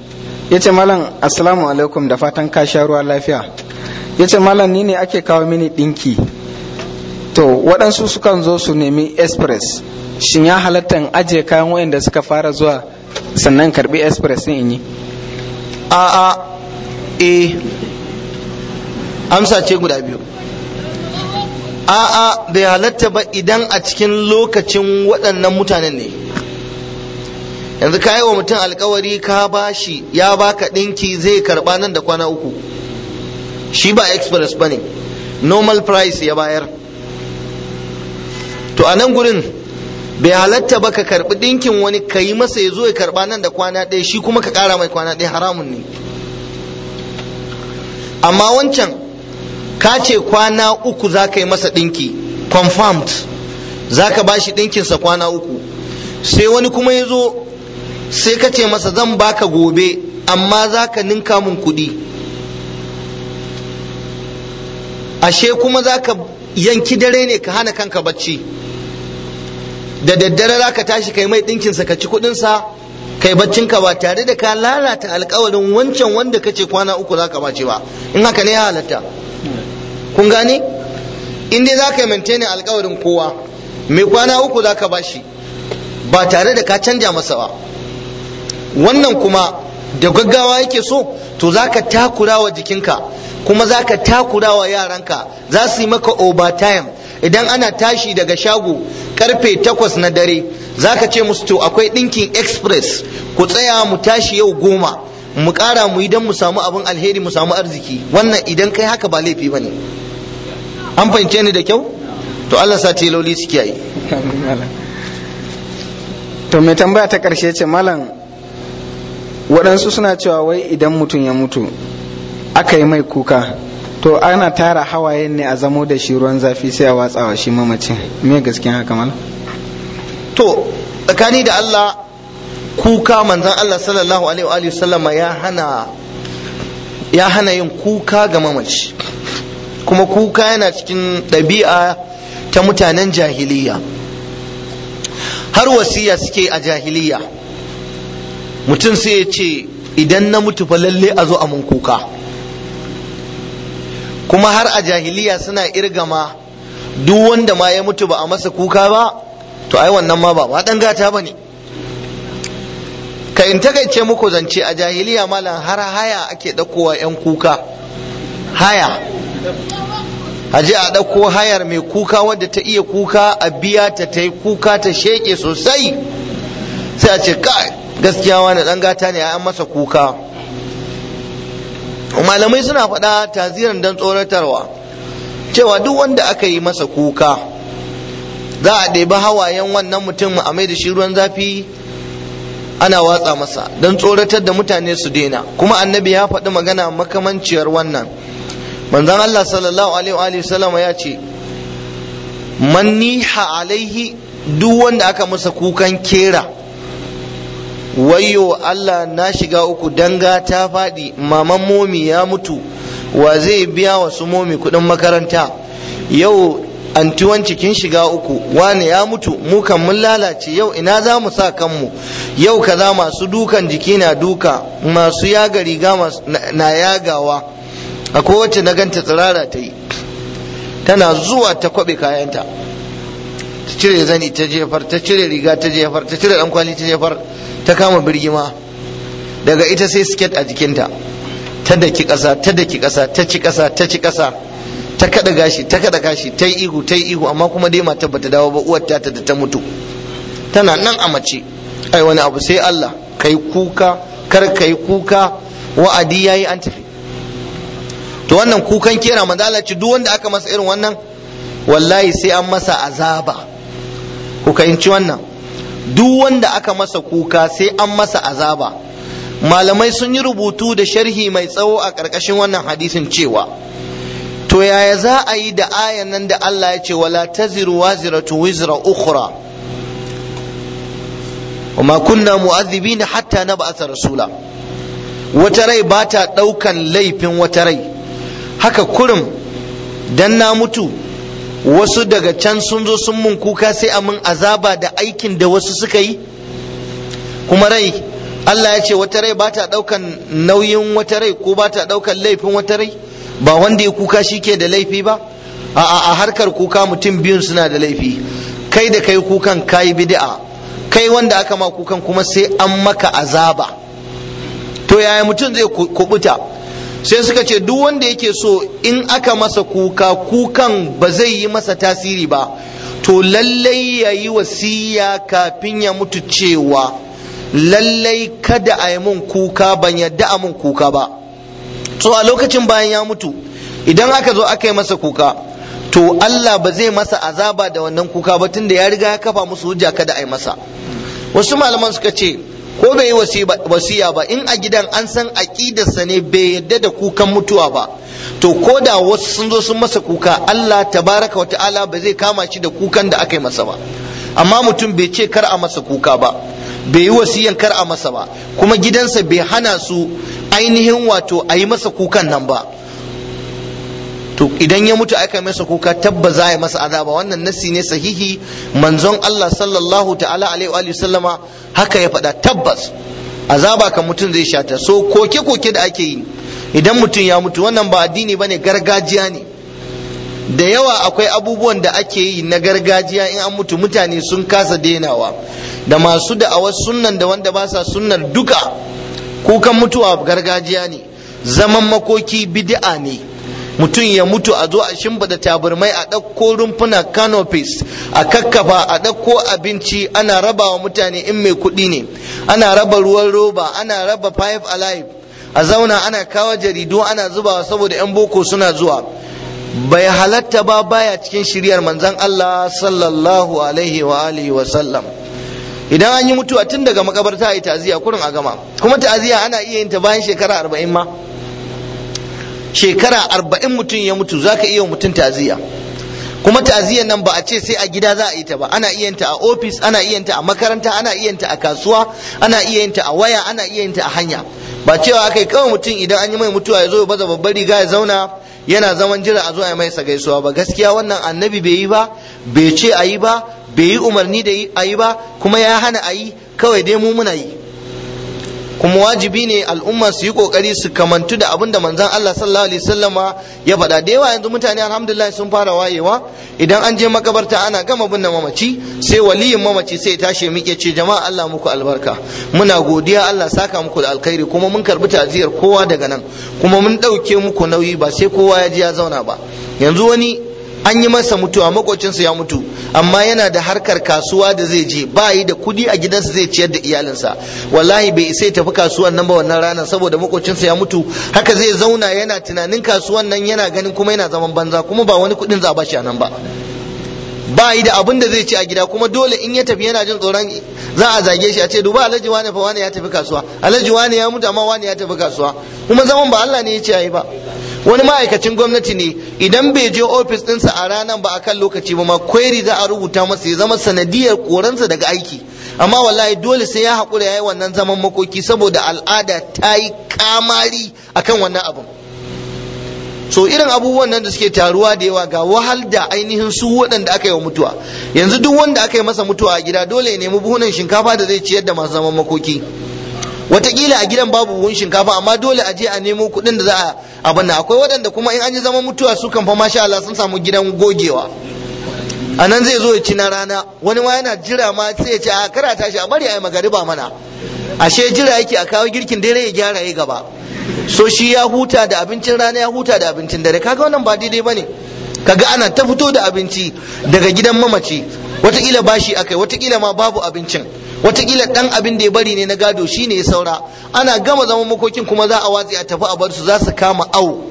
ya ce malam assalamu alaikum da fatan ka sha ruwa lafiya ya ce malam ni ne ake kawo mini ɗinki to waɗansu sukan zo su nemi express shin ya halatta in ajiye kayan wayanda suka fara zuwa sannan karbi express din in yi a a e amsa ce guda biyu a a bai halatta ba idan a cikin lokacin waɗannan mutanen ne yanzu ka yi wa mutum alkawari ka bashi ya baka ɗinki zai karɓa nan da kwana uku shi ba express ba ne normal price ya bayar to a nan gurin bai halatta ba ka karɓi ɗinkin wani ka yi masa ya zo ya karɓa nan da kwana ɗaya shi kuma ka ƙara mai kwana ɗaya haramun ne amma wancan ka ce kwana uku za ka yi masa ɗinki confirmed za ka ba shi ɗinkinsa kwana uku sai wani kuma ya zo sai ka ce masa zan baka gobe amma za ka ninka mun kuɗi ashe kuma za ka yanki dare ne ka hana kanka bacci da daddare za ka tashi kai mai ɗinkinsa ka ci kuɗinsa kai baccinka ba tare da ka lalata alkawarin wancan wanda ka ce kwana uku za ka bace ba in haka ne ya halatta kun gane in dai za ka yi maintainin alkawarin kowa mai kwana uku za ka bashi ba tare da ka canja masa ba wannan kuma da gaggawa yake so to za ka takura wa jikinka kuma za ka takura wa yaranka za su yi maka overtime idan ana tashi daga shago karfe takwas na dare za ka ce musu to akwai ɗinkin express ku tsaya mu tashi yau goma mu ƙara mu yi don mu samu abin alheri mu samu arziki wannan idan kai haka ba laifi ba ne an fahimce ni da kyau to allah sa teloli su kiyaye to mai tambaya ta ƙarshe ce malam waɗansu suna cewa wai idan mutum ya mutu aka yi mai kuka to ana tara hawayen ne a zamo da shi ruwan zafi sai a watsawa shi mamacin me gaskiyan haka malam to tsakani da Allah kuka manzan Allah sallallahu alaihi wa sallama ya hana ya hana yin kuka ga mamaci kuma kuka yana cikin ɗabi'a ta mutanen jahiliya har wasiya suke a jahiliya mutum sai ya ce idan na mutu fa lalle a zo a mun kuka kuma har a jahiliya suna irgama duk wanda ma ya mutu ba a masa kuka ba to ai wannan ma ba ma dan gata bane ka in takaice muku zance a jahiliya malam har haya ake ɗaukowa 'yan kuka haya a je a ɗauko hayar mai kuka wadda ta iya kuka a biya ta ta yi kuka ta sheƙe sosai sai a ce kai gaskiya wani ɗan gata ne an masa kuka malamai suna faɗa taziran don tsoratarwa cewa duk wanda aka yi masa kuka za a ɗebi hawayen wannan mutum a mai da shi ruwan zafi ana watsa masa don tsoratar da mutane su daina kuma annabi ya faɗi magana makamanciyar wannan manzon Allah sallallahu alaihi wa sallama ya ce man niha alaihi duk wanda aka masa kukan kera wayyo Allah na shiga uku danga ta faɗi maman momi ya mutu wa zai biya wa su momi kuɗin makaranta yau anti kin shiga uku wani ya mutu mu kan mun lalace yau ina za mu sa kanmu yau kaza masu dukan jiki na duka masu yaga riga na yagawa akwai wacce na ganta tsirara ta yi tana zuwa ta kwabe kayanta ta cire zani ta jefar ta cire riga ta jefar ta cire kwali ta jefar ta kama birgima daga ita sai siket a jikinta ta daki ƙasa ta daki ƙasa ta ci ƙasa ta ci ƙasa ta kada gashi ta kada gashi ta yi ihu ta yi ihu amma kuma dai matar bata dawo ba uwar ta da ta mutu tana nan a mace ai wani abu sai Allah kai kuka kar kai kuka wa'adi yayi an tafi to wannan kukan kera manzala ci duk wanda aka masa irin wannan wallahi sai an masa azaba ku kayanci wannan duk wanda aka masa kuka sai an masa azaba malamai sun yi rubutu da sharhi mai tsawo a ƙarƙashin wannan hadisin cewa to yaya za a yi da ayan nan da Allah ya ce wala taziru waziratu wizra ukhra وما كنا مؤذبين حتى نبعث rasula wata rai ba ta ɗaukan laifin wata rai haka kurum dan na mutu wasu daga can sun zo sun mun kuka sai a mun azaba da aikin da wasu suka yi kuma rai Allah ya ce wata rai ba ta ɗaukan nauyin wata rai ko ba ta ɗaukan laifin wata rai ba wanda ya kuka shi ke da laifi ba a harkar kuka mutum biyun suna da laifi kai da kai kukan kayi bid'a kai wanda aka ma kukan kuma sai an maka azaba to yaya mutum zai kubuta sai suka ce duk wanda yake so in aka masa kuka kukan ba zai yi masa tasiri ba to lallai ya yi wasiya kafin ya mutu cewa lallai kada a yi mun kuka ban yadda a mun kuka ba so a lokacin bayan ya mutu idan aka zo aka yi masa kuka to Allah ba zai masa azaba da wannan kuka ba tunda ya riga ya kafa musu hujja kada a yi masa wasu malaman suka ce ko bai yi wasiya ba in a gidan an san aƙidarsa ne bai yadda da kukan mutuwa ba to ko da wasu sun zo sun masa kuka Allah tabaraka wa ta'ala ba zai kama shi da kukan da aka yi masa ba amma mutum bai ce kar a masa kuka ba bai yi wasiyan kar a masa ba kuma gidansa bai hana su ainihin wato a yi masa kukan nan ba to idan ya mutu aka masa kuka tabba za a masa azaba wannan nassi ne sahihi manzon Allah sallallahu ta'ala alaihi wa sallama haka ya faɗa tabbas azaba kan mutum zai shata so koke koke da ake yi idan mutum ya mutu wannan ba addini bane gargajiya ne da yawa akwai abubuwan da ake yi na gargajiya in an mutu mutane sun kasa denawa da masu da'awar sunnan da wanda ba sa sunnar duka kukan mutuwa gargajiya ne zaman makoki bid'a ne mutum ya mutu a zo a shimfiɗa taburmai a ɗauko rumfuna canopies a kakkafa a ɗauko abinci ana raba wa mutane in mai kuɗi ne ana raba ruwan roba ana raba five alive a zauna ana kawo jaridu ana zubawa saboda 'yan boko suna zuwa bai halatta ba baya cikin shiryar manzon Allah sallallahu alaihi wa alihi wa sallam idan an yi mutuwa tun daga makabarta a yi ta'aziyya kurin a gama kuma ta'aziyya ana iya yin ta bayan shekara arba'in ma shekara arba'in mutum ya mutu za ka iya mutum ta'aziyya kuma ta'aziyyar nan ba a ce sai a gida za a yi ta ba ana iya ta a ofis ana iya ta a makaranta ana iya ta a kasuwa ana iya ta a waya ana iya ta a hanya ba cewa aka yi kawai mutum idan an yi mai mutuwa ya zo ya baza babbar riga ya zauna yana zaman jira a zo a mai gaisuwa ba gaskiya wannan annabi bai yi ba bai ce a yi ba bai yi umarni da a yi ba kuma ya hana a yi kawai dai mu muna yi kuma wajibi ne al'umma su yi kokari su kamantu da abin da manzon Allah sallallahu alaihi wasallama ya faɗa da yawa yanzu mutane alhamdulillah sun fara wayewa idan an je makabarta ana gama binne mamaci sai waliyin mamaci sai tashi miƙe ce jama'a Allah muku albarka muna godiya Allah saka muku da alkhairi kuma mun karbi ta'aziyar kowa daga nan kuma mun ɗauke muku nauyi ba sai kowa ya ji ya zauna ba yanzu wani an yi masa mutuwa makocinsa ya mutu amma yana da harkar kasuwa da zai je ba yi da kudi a gidansa zai ciyar da iyalinsa wallahi bai isa ya tafi kasuwan nan ba wannan ranar saboda makocinsa ya mutu haka zai zauna yana tunanin kasuwan nan yana ganin kuma yana zaman banza kuma ba wani kudin za a bashi a nan ba ba yi da abin da zai ci a gida kuma dole in ya tafi yana jin tsoron za a zage shi a ce duba alhaji wane fa wane ya tafi kasuwa alhaji wane ya mutu amma wane ya tafi kasuwa kuma zaman ba Allah ne ya ce yayi ba wani ma'aikacin gwamnati ne idan bai je ofis ɗinsa a ranar ba a kan lokaci ba ma kweri za a rubuta masa ya zama sanadiyar koransa daga aiki amma wallahi dole sai ya haƙura ya yi wannan zaman makoki saboda al'ada ta yi kamari akan wannan abin so irin abubuwan nan da suke taruwa da yawa ga wahal da ainihin su waɗanda aka yi wa mutuwa yanzu duk wanda aka yi masa mutuwa a gida dole ya nemi buhunan shinkafa da zai ciyar da masu zaman makoki watakila a gidan babu buhun shinkafa amma dole a je a nemo kuɗin da za a abin nan akwai waɗanda kuma in an yi zaman mutuwa su kan fa masha Allah sun samu gidan gogewa a nan zai zo ya ci na rana wani ma yana jira ma sai ya ce a kara tashi a bari a yi magariba mana ashe jira yake a kawo girkin dare ya gyara ya gaba so shi ya huta da abincin rana ya huta da abincin dare kaga wannan ba daidai bane kaga ana ta fito da abinci daga gidan mamaci watakila bashi akai watakila ma babu abincin watakila dan abin da ya bari ne na gado shine ya saura ana gama zaman makokin kuma za a watsi a tafi a bar su za su kama au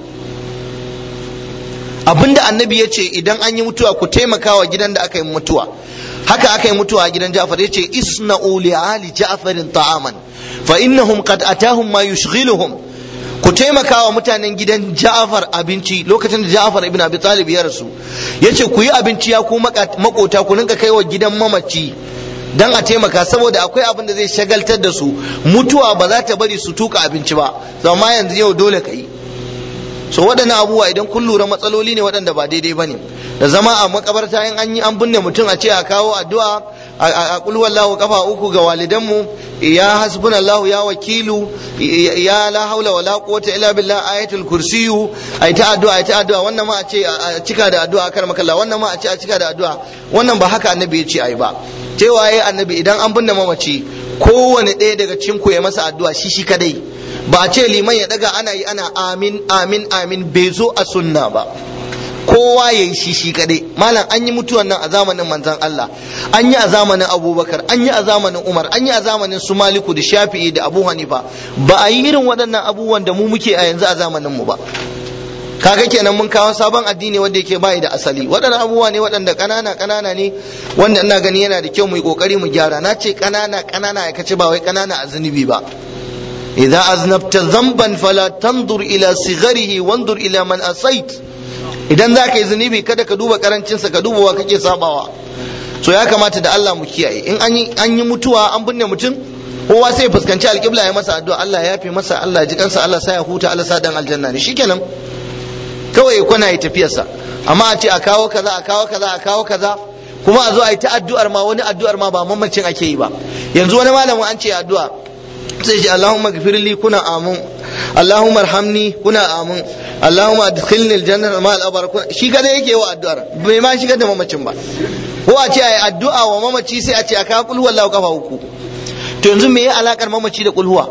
abinda annabi ya ce idan an yi mutuwa ku taimaka wa gidan da aka yi mutuwa haka aka yi mutuwa a gidan Ja'far ya ce isna'u li ali Ja'farin ta'aman fa innahum qad atahum ma yushghiluhum ku taimaka wa mutanen gidan Ja'far abinci lokacin da Ja'far ibn Abi Talib ya rasu yace ku yi abinci ya ku makota ku rinka kai wa gidan mamaci dan a taimaka saboda akwai abin da zai shagaltar da su mutuwa ba za ta bari su tuka abinci ba zama yanzu yau dole ka yi so waɗannan abubuwa idan kun lura matsaloli ne waɗanda ba daidai ba ne da zama a makabarta in an yi an binne mutum a ce a kawo addu'a a kul wallahu kafa uku ga walidanmu ya hasbunallahu ya wakilu ya la haula wala quwwata illa billah ayatul kursiyu ai ta addu'a ai ta addu'a wannan ma a ce a cika da addu'a kar makalla wannan ma a ce a cika da addu'a wannan ba haka annabi ya ce ai ba cewa yayi annabi idan an binne mamaci kowane ɗaya daga cikin ku ya masa addu'a shi shi kadai ba a ce liman ya daga ana yi ana amin amin amin bai zo a sunna ba kowa ya yi shi shi kadai malam an yi mutuwan nan a zamanin manzon Allah an yi a zamanin abubakar an yi a zamanin umar an yi a zamanin su maliku da shafi'i da abu hanifa ba a yi irin waɗannan abubuwan da mu muke a yanzu a zamanin mu ba kaga kenan mun kawo sabon addini wanda yake bai da asali waɗannan abubuwa ne waɗanda ƙanana ƙanana ne wanda ina gani yana da kyau mu yi ƙoƙari mu gyara na ce ƙanana ƙanana ya kace ba wai ƙanana a zunubi ba idza aznabta dhanban fala tandur ila sigharihi wandur ila man asait idan za ka yi zunubi kada ka duba karancinsa ka duba wa kake sabawa so ya kamata da Allah mu kiyaye in an yi mutuwa an binne mutum kowa sai fuskanci alƙibla ya masa addu'a Allah ya yafe masa Allah ya ji kansa Allah sa ya huta Allah sa dan aljanna ne shikenan kawai kwana yi tafiyarsa amma a ce a kawo kaza a kawo kaza a kawo kaza kuma a zo a yi ta addu'ar ma wani addu'ar ma ba mamacin ake yi ba yanzu wani malamin an ce addu'a sai ce Allahumma gfirli kuna amin Allahumma arhamni kuna amin Allahumma adkhilni aljanna ma al-abrar shi kada yake wa addu'ar bai ma shigar da mamacin ba ko a ce ayi addu'a wa mamaci sai a ce aka kul wallahu kafa uku to yanzu me ya alakar mamaci da kulhuwa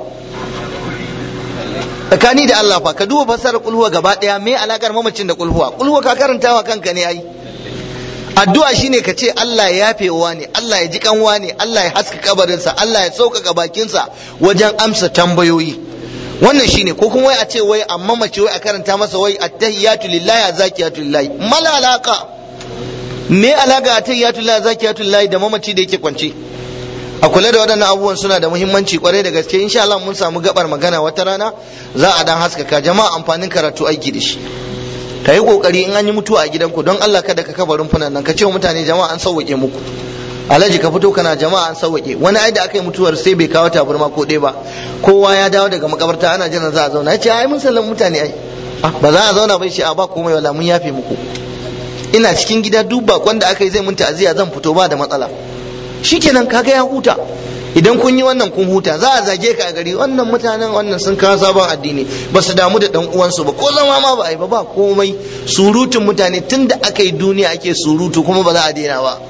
tsakani da Allah fa ka duba fasarar kulhuwa gaba daya me alakar mamacin da kulhuwa kulhuwa ka karanta wa kanka ne ai addu'a shine ka ce Allah ya yafe wa ne Allah ya ji kanwa ne Allah ya haska kabarinsa Allah ya sauƙaƙa bakinsa wajen amsa tambayoyi wannan shine ko kuma wai a ce wai amma mace wai a karanta masa wai attahiyatu lillahi azakiyatu lillahi mala alaka me alaka attahiyatu lillahi azakiyatu lillahi da mamaci da yake kwance a kula da waɗannan abubuwan suna da muhimmanci kwarai da gaske insha Allah mun samu gabar magana wata rana za a dan haskaka jama'a amfanin karatu aiki da shi ka yi kokari in an yi mutuwa a gidanku don Allah kada ka kafa rumfunan nan ka ce wa mutane jama'a an sauwake muku alhaji ka fito kana jama'a an sauwake wani ai da aka yi mutuwar sai bai kawo tabarma ko ɗaya ba kowa ya dawo daga makabarta ana jiran za a zauna ya ce ai mun sallan mutane ai ba za a zauna bai shi a ba komai wala mun yafe muku ina cikin gida duk bakon da aka yi zai mun ta'aziya zan fito ba da matsala shikenan kaga ya huta idan kun yi wannan kun huta za a zage ka a gari wannan mutanen wannan sun kawo sabon addini ba su damu da dan uwansu ba ko zama ma ba a yi ba ba komai surutun mutane tun da aka yi duniya ake surutu kuma ba za a daina ba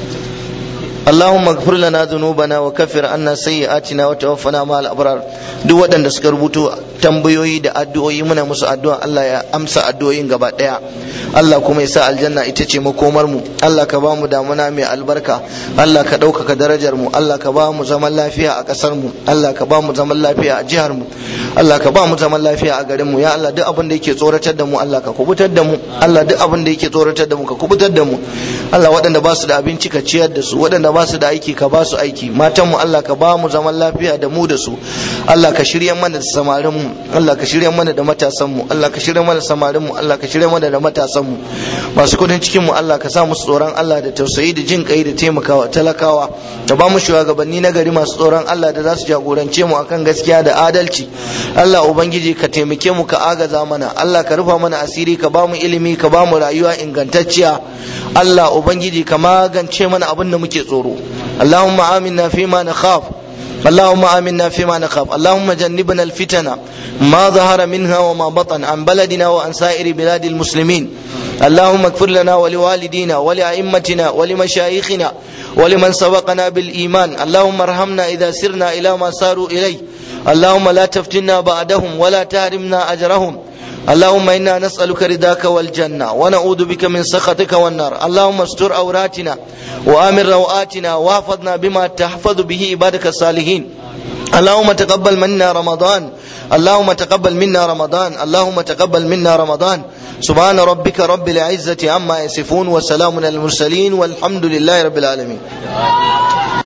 اللهم اغفر لنا ذنوبنا وكفر عنا سيئاتنا وتوفنا مع الابرار duk waɗanda suka rubuto tambayoyi da addu'o'i muna musu addu'a Allah ya amsa addu'o'in gaba ɗaya Allah kuma ya sa aljanna ita ce makomar mu Allah ka ba mu damuna mai albarka Allah ka ɗaukaka darajar mu Allah ka ba mu zaman lafiya a ƙasar mu Allah ka ba mu zaman lafiya a jihar mu Allah ka ba mu zaman lafiya a garin mu ya Allah duk abin da yake tsoratar da mu Allah ka kubutar da mu Allah duk abin da yake tsoratar da mu ka kubutar da mu Allah waɗanda ba su da abinci ka ciyar da su waɗanda ba su da aiki ka ba su aiki matan mu Allah ka ba mu zaman lafiya da mu da su Allah ka shirya mana da samarin mu Allah ka shirya mana da matasan mu Allah ka shirya mana da samarin mu Allah ka shirya mana da matasan mu masu kudin cikin mu Allah ka sa musu tsoron Allah da tausayi da jin kai da taimakawa talakawa da ba mu shugabanni na gari masu tsoron Allah da za su jagorance mu akan gaskiya da adalci Allah ubangiji ka taimake mu ka agaza mana Allah ka rufa mana asiri ka ba mu ilimi ka ba mu rayuwa ingantacciya Allah ubangiji ka magance mana abin da muke tsoro Allahumma aminna fi ma nakhaf اللهم آمنا فيما نخاف اللهم جنبنا الفتن ما ظهر منها وما بطن عن بلدنا وعن سائر بلاد المسلمين اللهم اغفر لنا ولوالدينا ولأئمتنا ولمشايخنا ولمن سبقنا بالإيمان اللهم ارحمنا إذا سرنا إلى ما ساروا إليه اللهم لا تفتنا بعدهم ولا تهرمنا أجرهم اللهم انا نسالك رضاك والجنه ونعوذ بك من سخطك والنار اللهم استر عوراتنا وامن رواتنا واحفظنا بما تحفظ به عبادك الصالحين اللهم تقبل منا رمضان اللهم تقبل منا رمضان اللهم تقبل منا رمضان سبحان ربك رب العزه عما يصفون وسلام على المرسلين والحمد لله رب العالمين